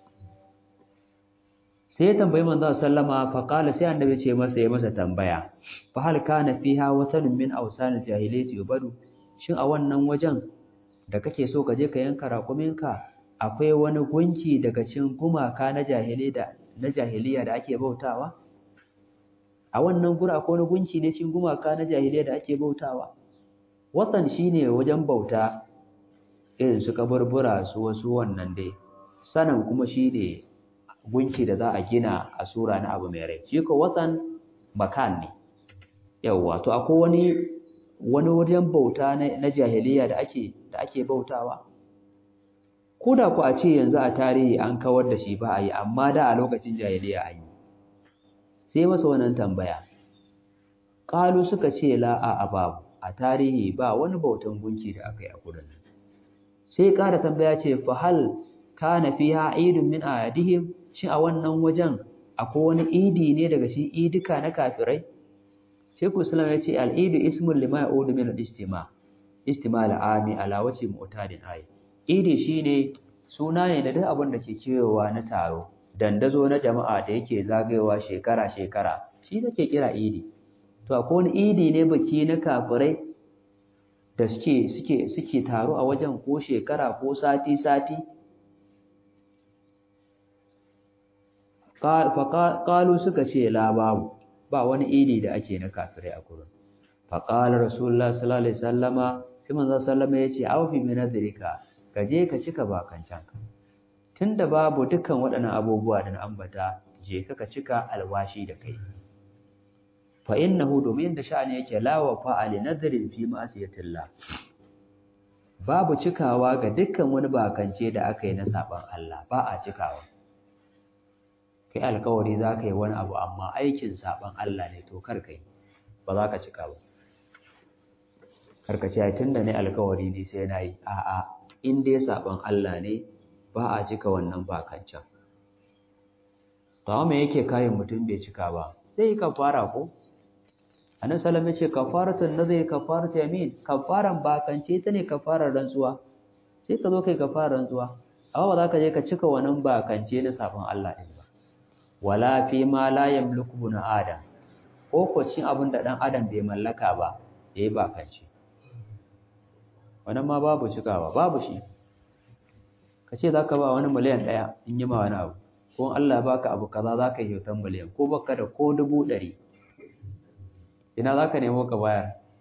sai ya tambayi manzo sallama fa qala sai annabi ce masa ya masa tambaya fa hal kana fiha watanun min awsanil jahiliyyati yubadu shin a wannan wajen da kake so ka je ka yanka raƙuminka akwai wani gunki daga cikin gumaka na jahiliya da na jahiliya da ake bautawa a wannan gura akwai wani gunki ne cikin gumaka na jahiliya da ake bautawa watan shine wajen bauta irin su kaburbura su wasu wannan dai sanan kuma shine gunki da za a gina a sura na abu mai rai shi ko watan makan ne yawa to akwai wani wani wajen bauta na jahiliya da ake da ake bautawa ko da ku a ce yanzu a tarihi an kawar da shi ba a yi amma da a lokacin jahiliya an yi sai masa wannan tambaya ƙalu suka ce la a babu a tarihi ba wani bautan gunki da aka yi a gurin sai ƙara tambaya ce fa hal kana fiha idun min ayadihim shin a wannan wajen akwai wani idi ne daga shi idika na kafirai Sheikh Islam ya ce al-idu ismun lima ya'udu min al-istima istima al-ami ala wajhi mu'tadin ayi idi shine suna ne da duk abin da ke kewayewa na taro dandazo na jama'a da yake zagayewa shekara-shekara shi nake kira idi to akwai wani idi ne baki na kafirai da suke suke suke taro a wajen ko shekara ko sati-sati faƙalu suka ce la babu ba wani idi da ake na kafirai a gurin faƙalar rasulullah sallallahu alaihi sallama sai manzo sallama ya ce aufi min nadrika ka je ka cika bakancanka tunda babu dukkan waɗannan abubuwa da na ambata je ka ka cika alwashi da kai fa innahu domin da sha'ani yake la wa fa'ali nadrin fi ma'asiyatillah babu cikawa ga dukkan wani bakance da aka yi na saban Allah ba a cikawa kai alkawari za ka yi wani abu amma aikin saban Allah ne to kar kai ba za ka cika ba karka ce tun da ne alkawari ne sai na yi a'a in dai saban Allah ne ba a cika wannan bakancan to amma me yake kayan mutum bai cika ba sai ka fara ko annabi sallallahu alaihi wasallam ce kafaratun nazari kafaratu yamin kafaran bakance ta ne kafarar rantsuwa sai ka zo kai kafarar rantsuwa amma ba za ka je ka cika wannan bakance na saban Allah din ba wala fi ma la yamliku na adam ko ko cin abin da dan adam bai mallaka ba yayi bakance wannan ma babu cikawa babu shi ka ce za ka ba wani miliyan ɗaya in yi ma wani abu ko Allah baka abu kaza za ka yi kyautar miliyan ko baka da ko dubu ɗari ina za ka nemo ka bayar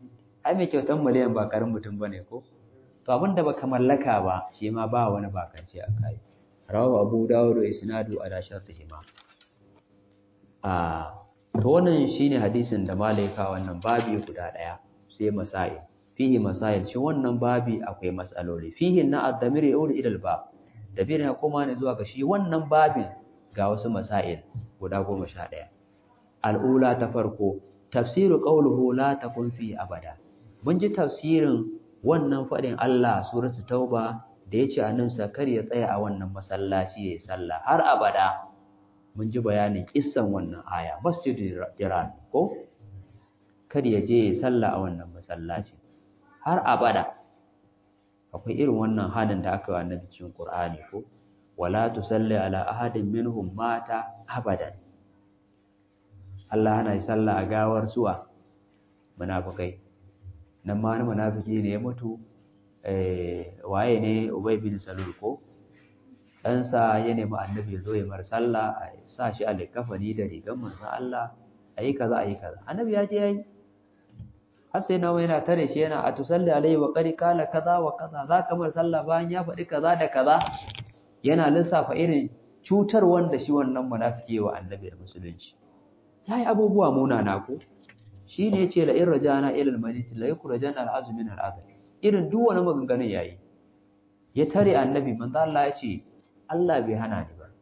ai mai kyautan miliyan ba karin mutum bane ko to abin da baka mallaka ba shi ma ba wani bakance a kai rawahu abu dawud wa isnadu ala shartihi ma a to wannan shine hadisin da malaika wannan babi guda daya sai masail fihi masail shi wannan babi akwai masaloli fihi na ad-damir yaudu ila al-bab dabir ya koma ne zuwa ga shi wannan babin ga wasu masail guda 11 al-ula ta farko tafsiru qawluhu la takun fi abada mun ji tafsirin wannan fadin Allah suratu tauba da yace annabi sakar ya tsaya a wannan masallaci yayin sallah har abada mun ji bayanin kissan wannan aya masjidul jiran ko kada ya je sallah a wannan masallaci har abada akwai irin wannan halin da aka yi annabi cikin Qur'ani ko wala tusalli ala ahadin minhum mata abadan Allah yana sallah a gawar suwa munafikai nan ma wani munafiki ne ya mutu eh waye ne Ubay bin Salul ko ɗansa ya nemi annabi ya zo ya mar sallah a sa shi a likafani da rigar manzon Allah ayi kaza ayi kaza annabi ya je yayi har sai nawa yana tare shi yana a tusalli alaihi wa qad kala kaza wa kaza za ka mar sallah bayan ya faɗi kaza da kaza yana lissafa irin cutar wanda shi wannan munafiki wa annabi da musulunci yayi abubuwa munana ko shine yace la in rajana ila al-madinati la yukrajana al-azm min al-azm irin duk wani maganganun yayi ya tare annabi manzo Allah ya ce Allah bai hana ni ba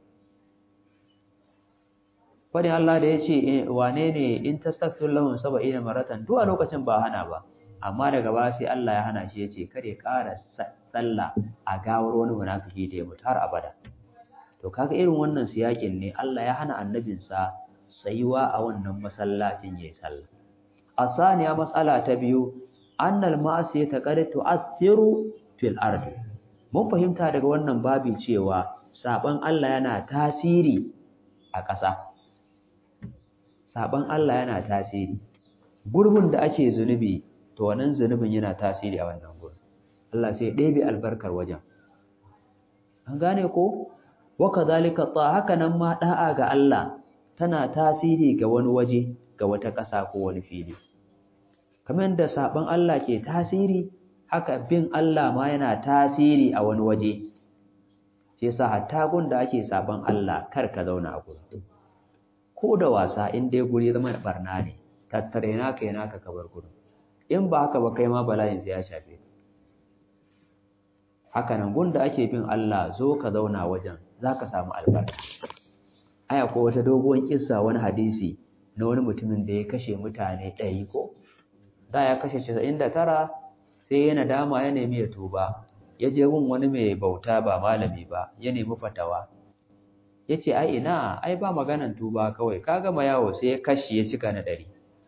fadin Allah da ya ce wane ne in tastaghfir lahum sab'ina maratan duk a lokacin ba hana ba amma daga ba sai Allah ya hana shi ya ce kare ƙara sallah a gawar wani munafiki da ya mutu har abada to kaga irin wannan siyakin ne Allah ya hana annabinsa tsayuwa a wannan masallacin yayin sallah asaniya mas'ala ta biyu annal ma'asiyata qad tu'athiru fil ardi mun fahimta daga wannan babi cewa saban Allah yana tasiri a ƙasa saban Allah yana tasiri gurbin da ake zunubi to wannan zunubin yana tasiri a wannan gurbin Allah sai ɗebe albarkar wajen an gane ko wa kadhalika ta haka nan ma da'a ga Allah tana tasiri ga wani waje ga wata ƙasa ko wani fili kamar da saban Allah ke tasiri haka bin Allah ma yana tasiri a wani waje sai sa hatta gun da ake saban Allah kar ka zauna a gurin ko da wasa in dai guri zama barna ne tattare naka yana ka kabar gurin in ba haka ba kai ma bala'in sai ya shafe haka nan gun da ake bin Allah zo ka zauna wajen zaka samu albarka aya ko wata doguwar kissa wani hadisi na wani mutumin da ya kashe mutane ɗari ko da ya kashe 99 sai ya nadama ya nemi ya tuba ya je gun wani mai bauta ba malami ba ya nemi fatawa ya ce ai ina ai ba maganan tuba kawai ka gama yawo sai ya kashi ya cika na ɗari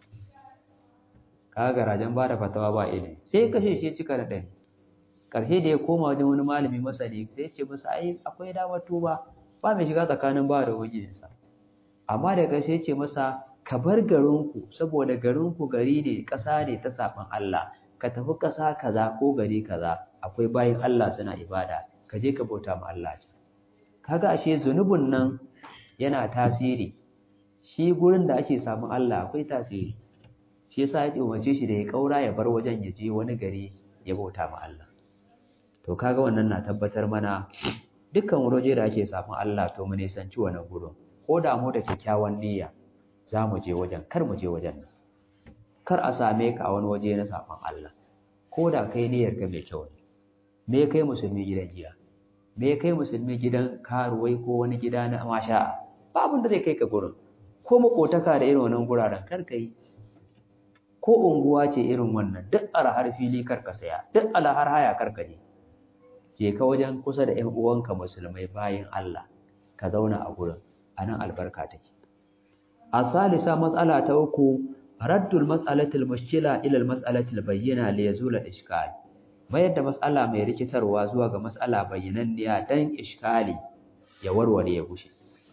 ka garajen ba da fatawa ba ilimi sai ya kashe shi ya cika na ɗari ƙarshe da ya koma wajen wani malami masani sai ya ce masa ai akwai damar tuba ba mai shiga tsakanin ba da ubangijinsa amma da ƙarshe ya ce masa ka bar garinku saboda garinku gari ne ƙasa ne ta saɓan Allah ka tafi ƙasa kaza ko gari kaza akwai bayin Allah suna ibada ka je ka bauta ma Allah kaga ashe zunubin nan yana tasiri shi gurin da ake samun Allah akwai tasiri shi yasa ya umarce shi da ya kaura ya bar wajen ya je wani gari ya bauta ma Allah to kaga wannan na tabbatar mana dukkan waje da ake samun Allah to mu nisanci wannan gurin ko da mu da kyakkyawan niyya za mu je wajen kar mu je wajen nan kar a same ka a wani waje na saban Allah ko da kai niyyar ka mai kyau ne me kai musulmi gidan giya me kai musulmi gidan karuwai ko wani gida na masha ba abin da zai kai ka gurin ko makotaka da irin wannan guraren kar ka yi ko unguwa ce irin wannan duk alhar fili kar ka saya duk alhar haya kar ka je je ka wajen kusa da ƴan uwanka musulmai bayin Allah ka zauna a gurin anan albarka take a salisa mas'ala ta uku raddul mas'alatil mushkila ila al mas'alatil bayyina li yazula ishkal mayar da mas'ala mai rikitarwa zuwa ga mas'ala bayyananniya dan iskali ya warware ya gushe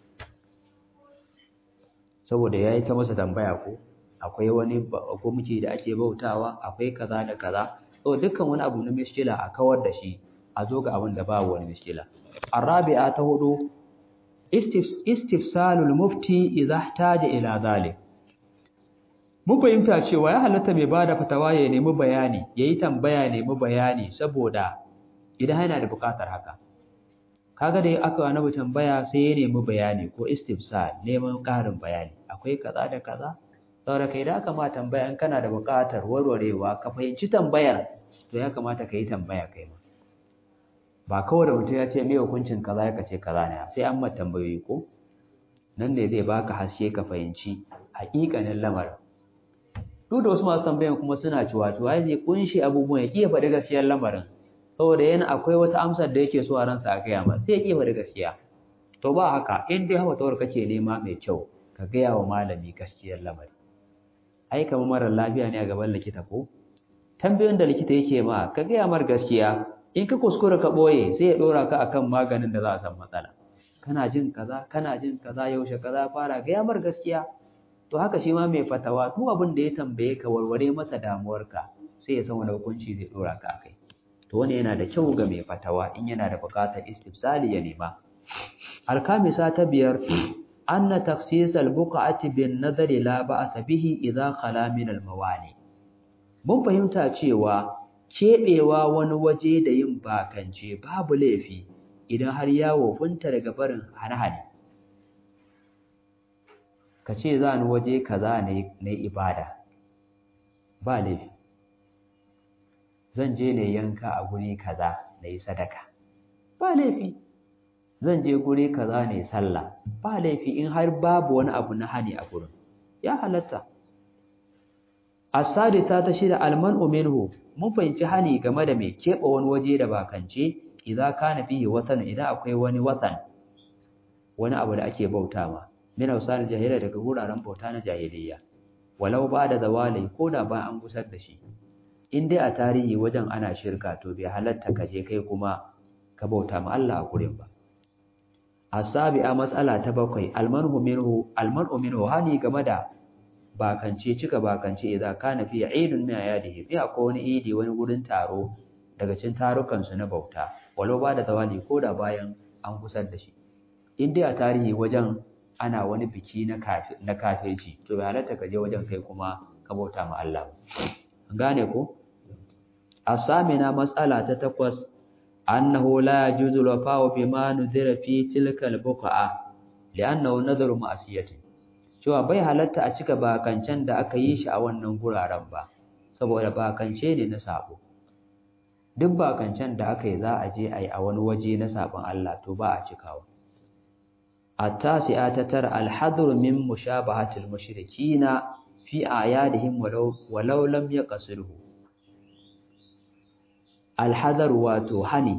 saboda yayi ta masa tambaya ko akwai wani gumki da ake bautawa akwai kaza da kaza to dukkan wani abu na mushkila a kawar da shi a zo ga abin da babu wani mushkila arabi'a ta hudu istifsalul mufti idza ihtaja ila zalik mun fahimta cewa ya halatta mai bada fatawa ya nemi bayani yayi tambaya nemi bayani saboda idan yana da buƙatar haka kaga da aka annabi tambaya sai ya nemi bayani ko istifsal neman ƙarin bayani akwai kaza da kaza saboda kai da aka ma tambaya in kana da buƙatar warwarewa ka fahimci tambayar to ya kamata ka yi tambaya kai ma ba kawai da mutum ya ce me hukuncin kaza ya kace kaza ne sai an ma tambayoyi ko nan ne zai baka haske ka fahimci haƙiƙanin lamarin duk da wasu masu tambayan kuma suna ciwa-ciwa ya zai kunshi abubuwan ya ƙiya faɗi gaskiyar lamarin saboda yana akwai wata amsar da yake so a ransa a gaya ma sai ya ƙiya faɗi gaskiya to ba haka in dai hawa tawar kake nema mai kyau ka gaya wa malami gaskiyar lamari ai kamar mara lafiya ne a gaban likita ko tambayoyin da likita yake ma ka gaya mar gaskiya in ka kuskura ka ɓoye sai ya ɗora ka akan maganin da za a san matsala kana jin kaza kana jin kaza yaushe kaza fara gaya mar gaskiya to haka shi ma mai fatawa duk abin da ya tambaye ka warware masa damuwarka sai ya san wani hukunci zai dora ka akai to wani yana da kyau ga mai fatawa in yana da buƙatar istifsali ya nema alkamisa ta biyar anna takhsis al-buq'ati bin nadari la ba'sa bihi idza khala min al-mawani mun fahimta cewa keɓewa wani waje da yin bakance babu laifi idan har ya wofinta daga barin hane-hane ka ce za ni waje kaza na ibada ba laifi zan je ne yanka a guri kaza na yi sadaka ba laifi zan je guri kaza ne sallah ba laifi in har babu wani abu na hani a gurin ya halatta as-sadisa ta shida almanu minhu mun fahimci hani game da mai keɓe wani waje da bakance idan kana fihi watan idan akwai wani watan wani abu da ake bauta ma min ausar jahiliya daga wuraren bauta na jahiliya walau ba da zawali ko da ba an gusar da shi in dai a tarihi wajen ana shirka to bai halatta ka je kai kuma ka bauta ma Allah a gurin ba asabi'a mas'ala ta bakwai almanhu minhu almanu minhu hani game da bakance cika bakance idza kana fi aidun min ayadihi fi akwai wani idi wani gurin taro daga cikin tarukan su na bauta walau ba da zawali ko da bayan an gusar da shi in dai a tarihi wajen ana wani biki na kafi na kafirci to bai halatta ka je wajen kai kuma ka bauta ma Allah an gane ko asamina mas'ala ta takwas annahu la yajuzu wafa'u bima nudira fi tilka al-buqa'a li'annahu nadharu ma'siyatin cewa bai halatta a cika bakancen da aka yi shi a wannan guraren ba saboda bakance ne na sabo duk bakancen da aka yi za a je a yi a wani waje na sabon Allah to ba a cikawa التاسعة تتر الحذر من مشابهة المشركين في أعيادهم ولو, ولو لم يقصره الحذر واتوحني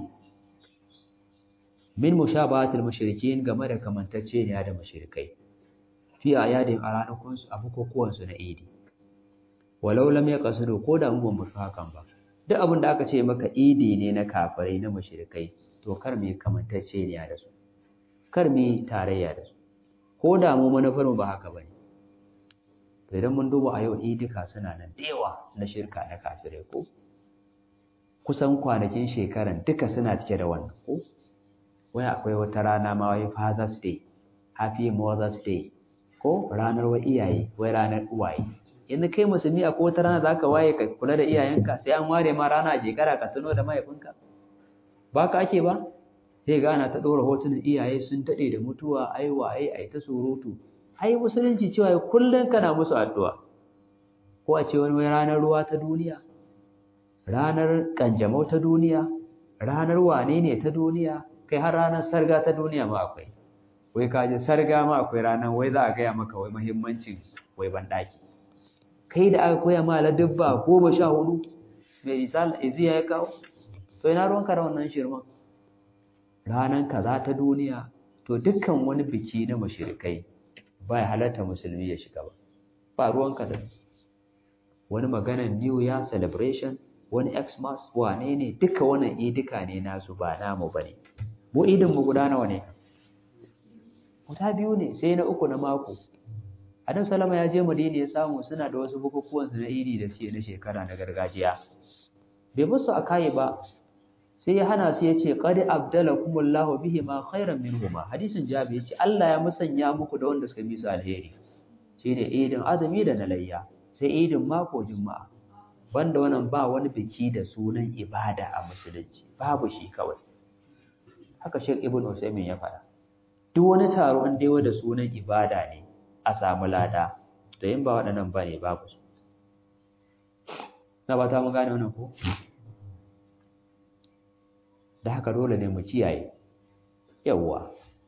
من مشابهة المشركين كما da kamantacce ne da mushrikai fi ayadin a ranakun su a bukukuwan su na idi walau lam yaqsidu ko da mun ba hakan ba duk abin da aka ce maka idi ne na kafirai na mushrikai to kar me kamantacce ne da su kar mu yi tarayya da su ko da mu manufar mu ba haka bane to idan mun duba a yau idika suna nan da yawa na shirka na kafirai ko kusan kwanakin shekaran duka suna cike da wannan ko wai akwai wata rana ma wai father's day happy mother's day ko ranar wa iyaye wai ranar uwaye yanzu kai musulmi akwai wata rana zaka waye ka kula da iyayenka sai an ware ma rana a shekara ka tuno da mahaifinka ba ka ake ba sai ga ana ta ɗora hotunan iyaye sun daɗe da mutuwa ai waye ai ta surutu ai musulunci cewa kullum kana musu addu'a ko a ce wani ranar ruwa ta duniya ranar kanjamau ta duniya ranar wane ne ta duniya kai har ranar sarga ta duniya ma akwai wai ka ji sarga ma akwai ranar wai za a gaya maka wai muhimmancin wai banɗaki kai da aka koya ma ladubba goma sha hudu mai misal iziya ya kawo to ina ruwanka da wannan shirman ranar kaza ta duniya to dukkan wani biki na mashirikai ba ya halatta musulmi ya shiga ba ba ruwanka da wani maganar new year celebration wani xmas wane ne duka wannan idika ne nasu ba namu ba ne mu idin mu guda nawa ne guda biyu ne sai na uku na mako adam salama ya je madina ya samu suna da wasu bukukuwan su na idi da suke na shekara na gargajiya bai musu a kayi ba sai ya hana su ya ce qad abdalakumullahu bihi ma khairan minhuma hadisin jabi yace Allah ya musanya muku da wanda suka bi su alheri shine idin azumi da na layya sai sai idin mako juma'a banda wannan ba wani biki da sunan ibada a musulunci babu shi kawai haka Sheikh Ibn Usaymin ya faɗa duk wani taro in dai da sunan ibada ne a samu lada to in ba waɗannan ba ne babu su na ba ta mun gane wannan ko da haka dole ne mu kiyaye yawwa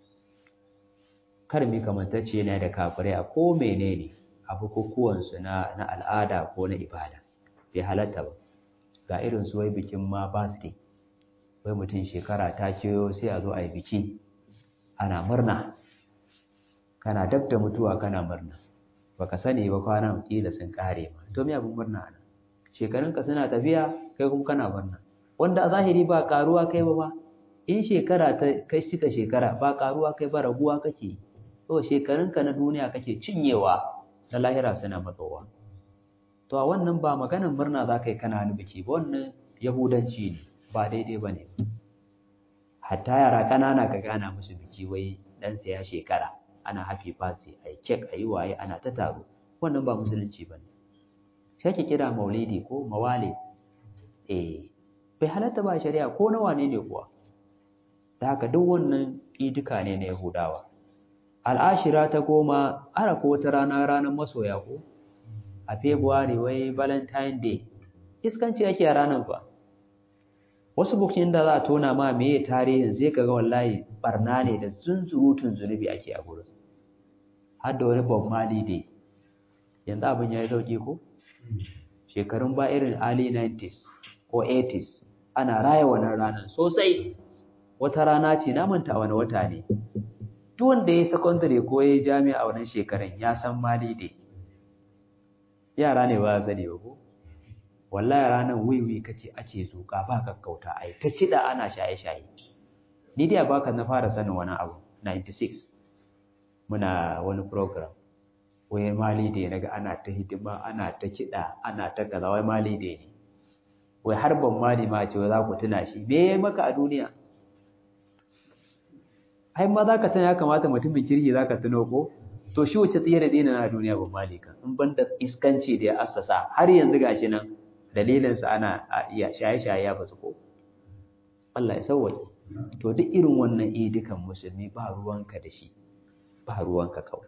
kar mi kamantacce ne da kafirai a ko menene a bukukuwansu na na al'ada ko na ibada bai halatta ba ga irin su wai bikin ma birthday wai mutum shekara ta keyo sai a zo a yi biki ana murna kana dab da mutuwa kana murna baka sani ba kwanan kila sun kare ma to me abin murna ana shekarunka suna tafiya kai kuma kana murna wanda a zahiri ba karuwa kai ba ba in shekara ta kai cika shekara ba karuwa kai ba raguwa kake to shekarunka na duniya kake cinyewa na lahira suna matsowa to a wannan ba maganar murna za ka yi kana wani biki ba wannan yahudanci ne ba daidai ba ne hatta yara ƙanana ka gana musu biki wai dan ya shekara ana happy birthday a yi kek a yi waye ana ta taro wannan ba musulunci ba ne sai ki kira maulidi ko mawale eh bai halatta ba shari'a ko na wane ne kuwa da haka duk wannan idika ne na yahudawa al'ashira ta goma ara ko wata rana ranar masoya ko a february wai valentine day iskanci ake a ranar fa wasu bukin da za a tona ma meye tarihin sai kaga wallahi barna ne da zunzurutun zunubi ake a gurin har da wani bob marley day yanzu abin ya yi sauki ko shekarun ba irin early 90s ko 80s ana raya wannan ranar sosai wata rana ce na manta wani wata ne duk wanda ya yi secondary ko ya yi jami'a a wannan shekarun ya san mali dai yara ne ba sani ba ko wallahi ranar wiwi kace ake zuka ba kakkauta ai ta kida ana shaye-shaye ni dai baka na fara sanin wani abu 96 muna wani program wai mali dai naga ana ta hidima ana ta kida ana ta kaza wai mali dai ne wai har ban mali ma ce za ku tuna shi me yayi maka a duniya ai ma zaka tana ya kamata mutumin kirki zaka tuno ko to shi wace tsiye da dina na duniya ban malika in ban da iskanci da ya assasa har yanzu gashi nan dalilin sa ana iya shaye-shaye ya basu ko Allah ya sauwaje to duk irin wannan idikan musulmi ba ruwanka da shi ba ruwanka kawai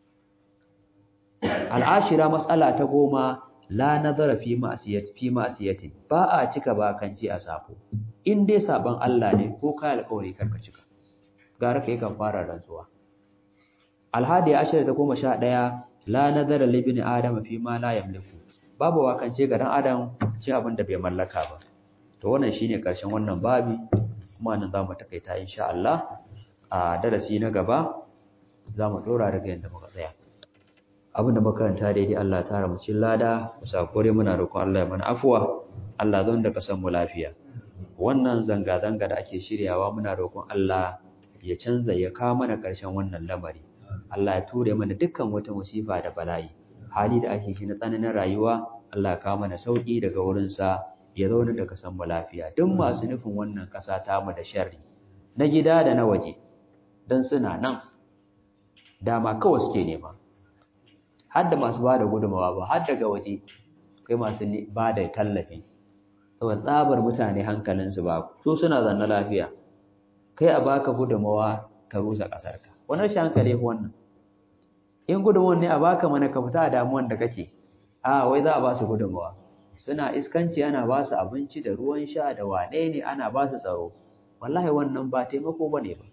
al'ashira mas'ala ta goma la nazara fi ma'siyati fi ma'siyati ba a cika bakanci a safo in dai saban Allah ne ko kai alƙawari karka cika gara kai kan fara rantsuwa alhadi ashir ta goma sha ɗaya la nazara li ibn adam fi ma la yamliku babu wakance ga dan adam ci abin da bai mallaka ba to wannan shine karshen wannan babi kuma nan zamu takaita insha Allah a darasi na gaba zamu dora daga yanda muka tsaya abin da makaranta daidai Allah ta tara mu cikin lada musakure muna roƙon Allah ya mana afuwa Allah zan da kasan mu lafiya wannan zanga zanga da ake shiryawa muna roƙon Allah ya canza ya kawo mana ƙarshen wannan lamari Allah ya ture mana dukkan wata musifa da bala'i hali da ake shi na tsananin rayuwa Allah ya kawo mana sauki daga wurin sa ya zauna da kasan mu lafiya duk masu nufin wannan ƙasa ta mu da sharri na gida da na waje dan suna nan dama kawai suke nema har da masu bada gudumawa ba har daga waje kai masu ba da tallafi saboda tsabar mutane hankalinsu ba su suna zanna lafiya kai a baka gudumawa ka rusa ƙasarka wani rashin hankali ko wannan in gudunmawar ne a baka mana ka fita a damuwan da kake a wai za a ba su gudunmawa suna iskanci ana ba su abinci da ruwan sha da wane ne ana ba su tsaro wallahi wannan ba taimako ba ne ba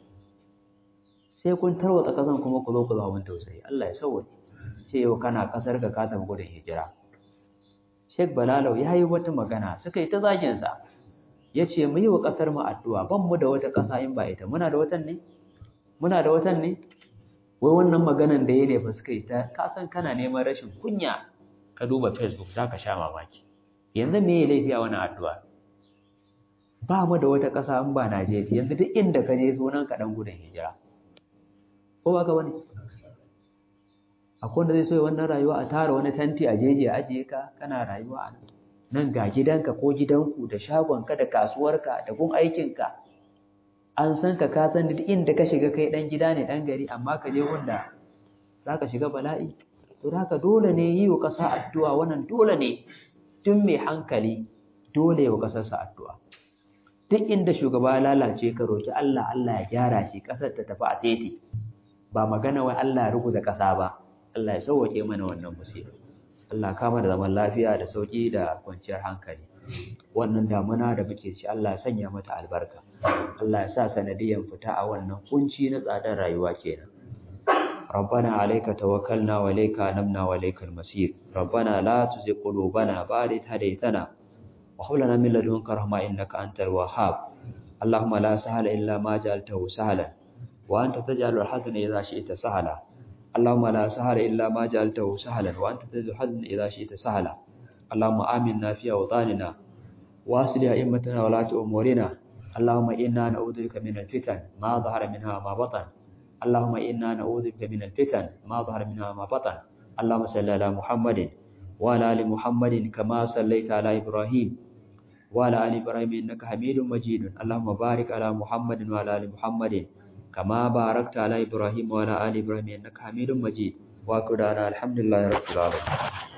sai kun tarwatsa ƙasan kuma ku zo ku zama mun tausayi Allah ya sauwaje ce yau kana ƙasar ka ka tafi gudun hijira Sheikh Balalau ya yi wata magana suka yi ta zagin sa ya ce mu yi wa ƙasar mu addu'a ban mu da wata ƙasa in ba ita muna da watan ne muna da watan ne wai wannan maganan da ya ne fa suka yi ta ka san kana neman rashin kunya ka duba facebook za ka sha mamaki yanzu me ya laifi a wani addu'a ba mu da wata ƙasa in ba Najeriya yanzu duk inda ka je sunan ka dan gudun hijira ko ba ka bane akwai wanda zai so wannan rayuwa a tara wani tanti a jeji a ajiye ka kana rayuwa a nan nan ga gidanka ko gidanku da shagonka da kasuwarka da gun aikinka an san ka ka san duk inda ka shiga kai dan gida ne dan gari amma ka je wanda zaka shiga bala'i to haka dole ne yi wa ƙasa addu'a wannan dole ne duk mai hankali dole wa ƙasarsa addu'a duk inda shugaba ya lalace ka roki Allah Allah ya gyara shi ƙasar ta tafi a seti ba magana wai Allah ya ruguza ƙasa ba Allah ya sauwake mana wannan musiba Allah kama da zaman lafiya da sauki da kwanciyar hankali wannan damuna da muke ci Allah ya sanya mata albarka Allah ya sa sanadiyan fita a wannan kunci na tsadar rayuwa kenan ربنا عليك توكلنا وإليك أنبنا وإليك المصير ربنا لا تزغ قلوبنا بعد إذ هديتنا وهب لنا من لدنك رحمة إنك أنت الوهاب اللهم لا سهل إلا ما جعلته سهلا وأنت تجعل الحزن إذا شئت سهلا اللهم لا سهل إلا ما جعلته سهلا وأنت تجعل الحزن إذا شئت سهلا اللهم آمنا في أوطاننا وأصلح أئمتنا ولاة أمورنا اللهم إنا نعوذ بك من الفتن ما ظهر منها ما بطن اللهم إنا نعوذ بك من الفتن ما ظهر منها ما بطن اللهم صل على محمد وعلى آل محمد كما صليت على إبراهيم وعلى آل إبراهيم إنك حميد مجيد اللهم بارك على محمد وعلى آل محمد كما باركت على إبراهيم وعلى آل إبراهيم إنك حميد مجيد وأكد الحمد لله رب العالمين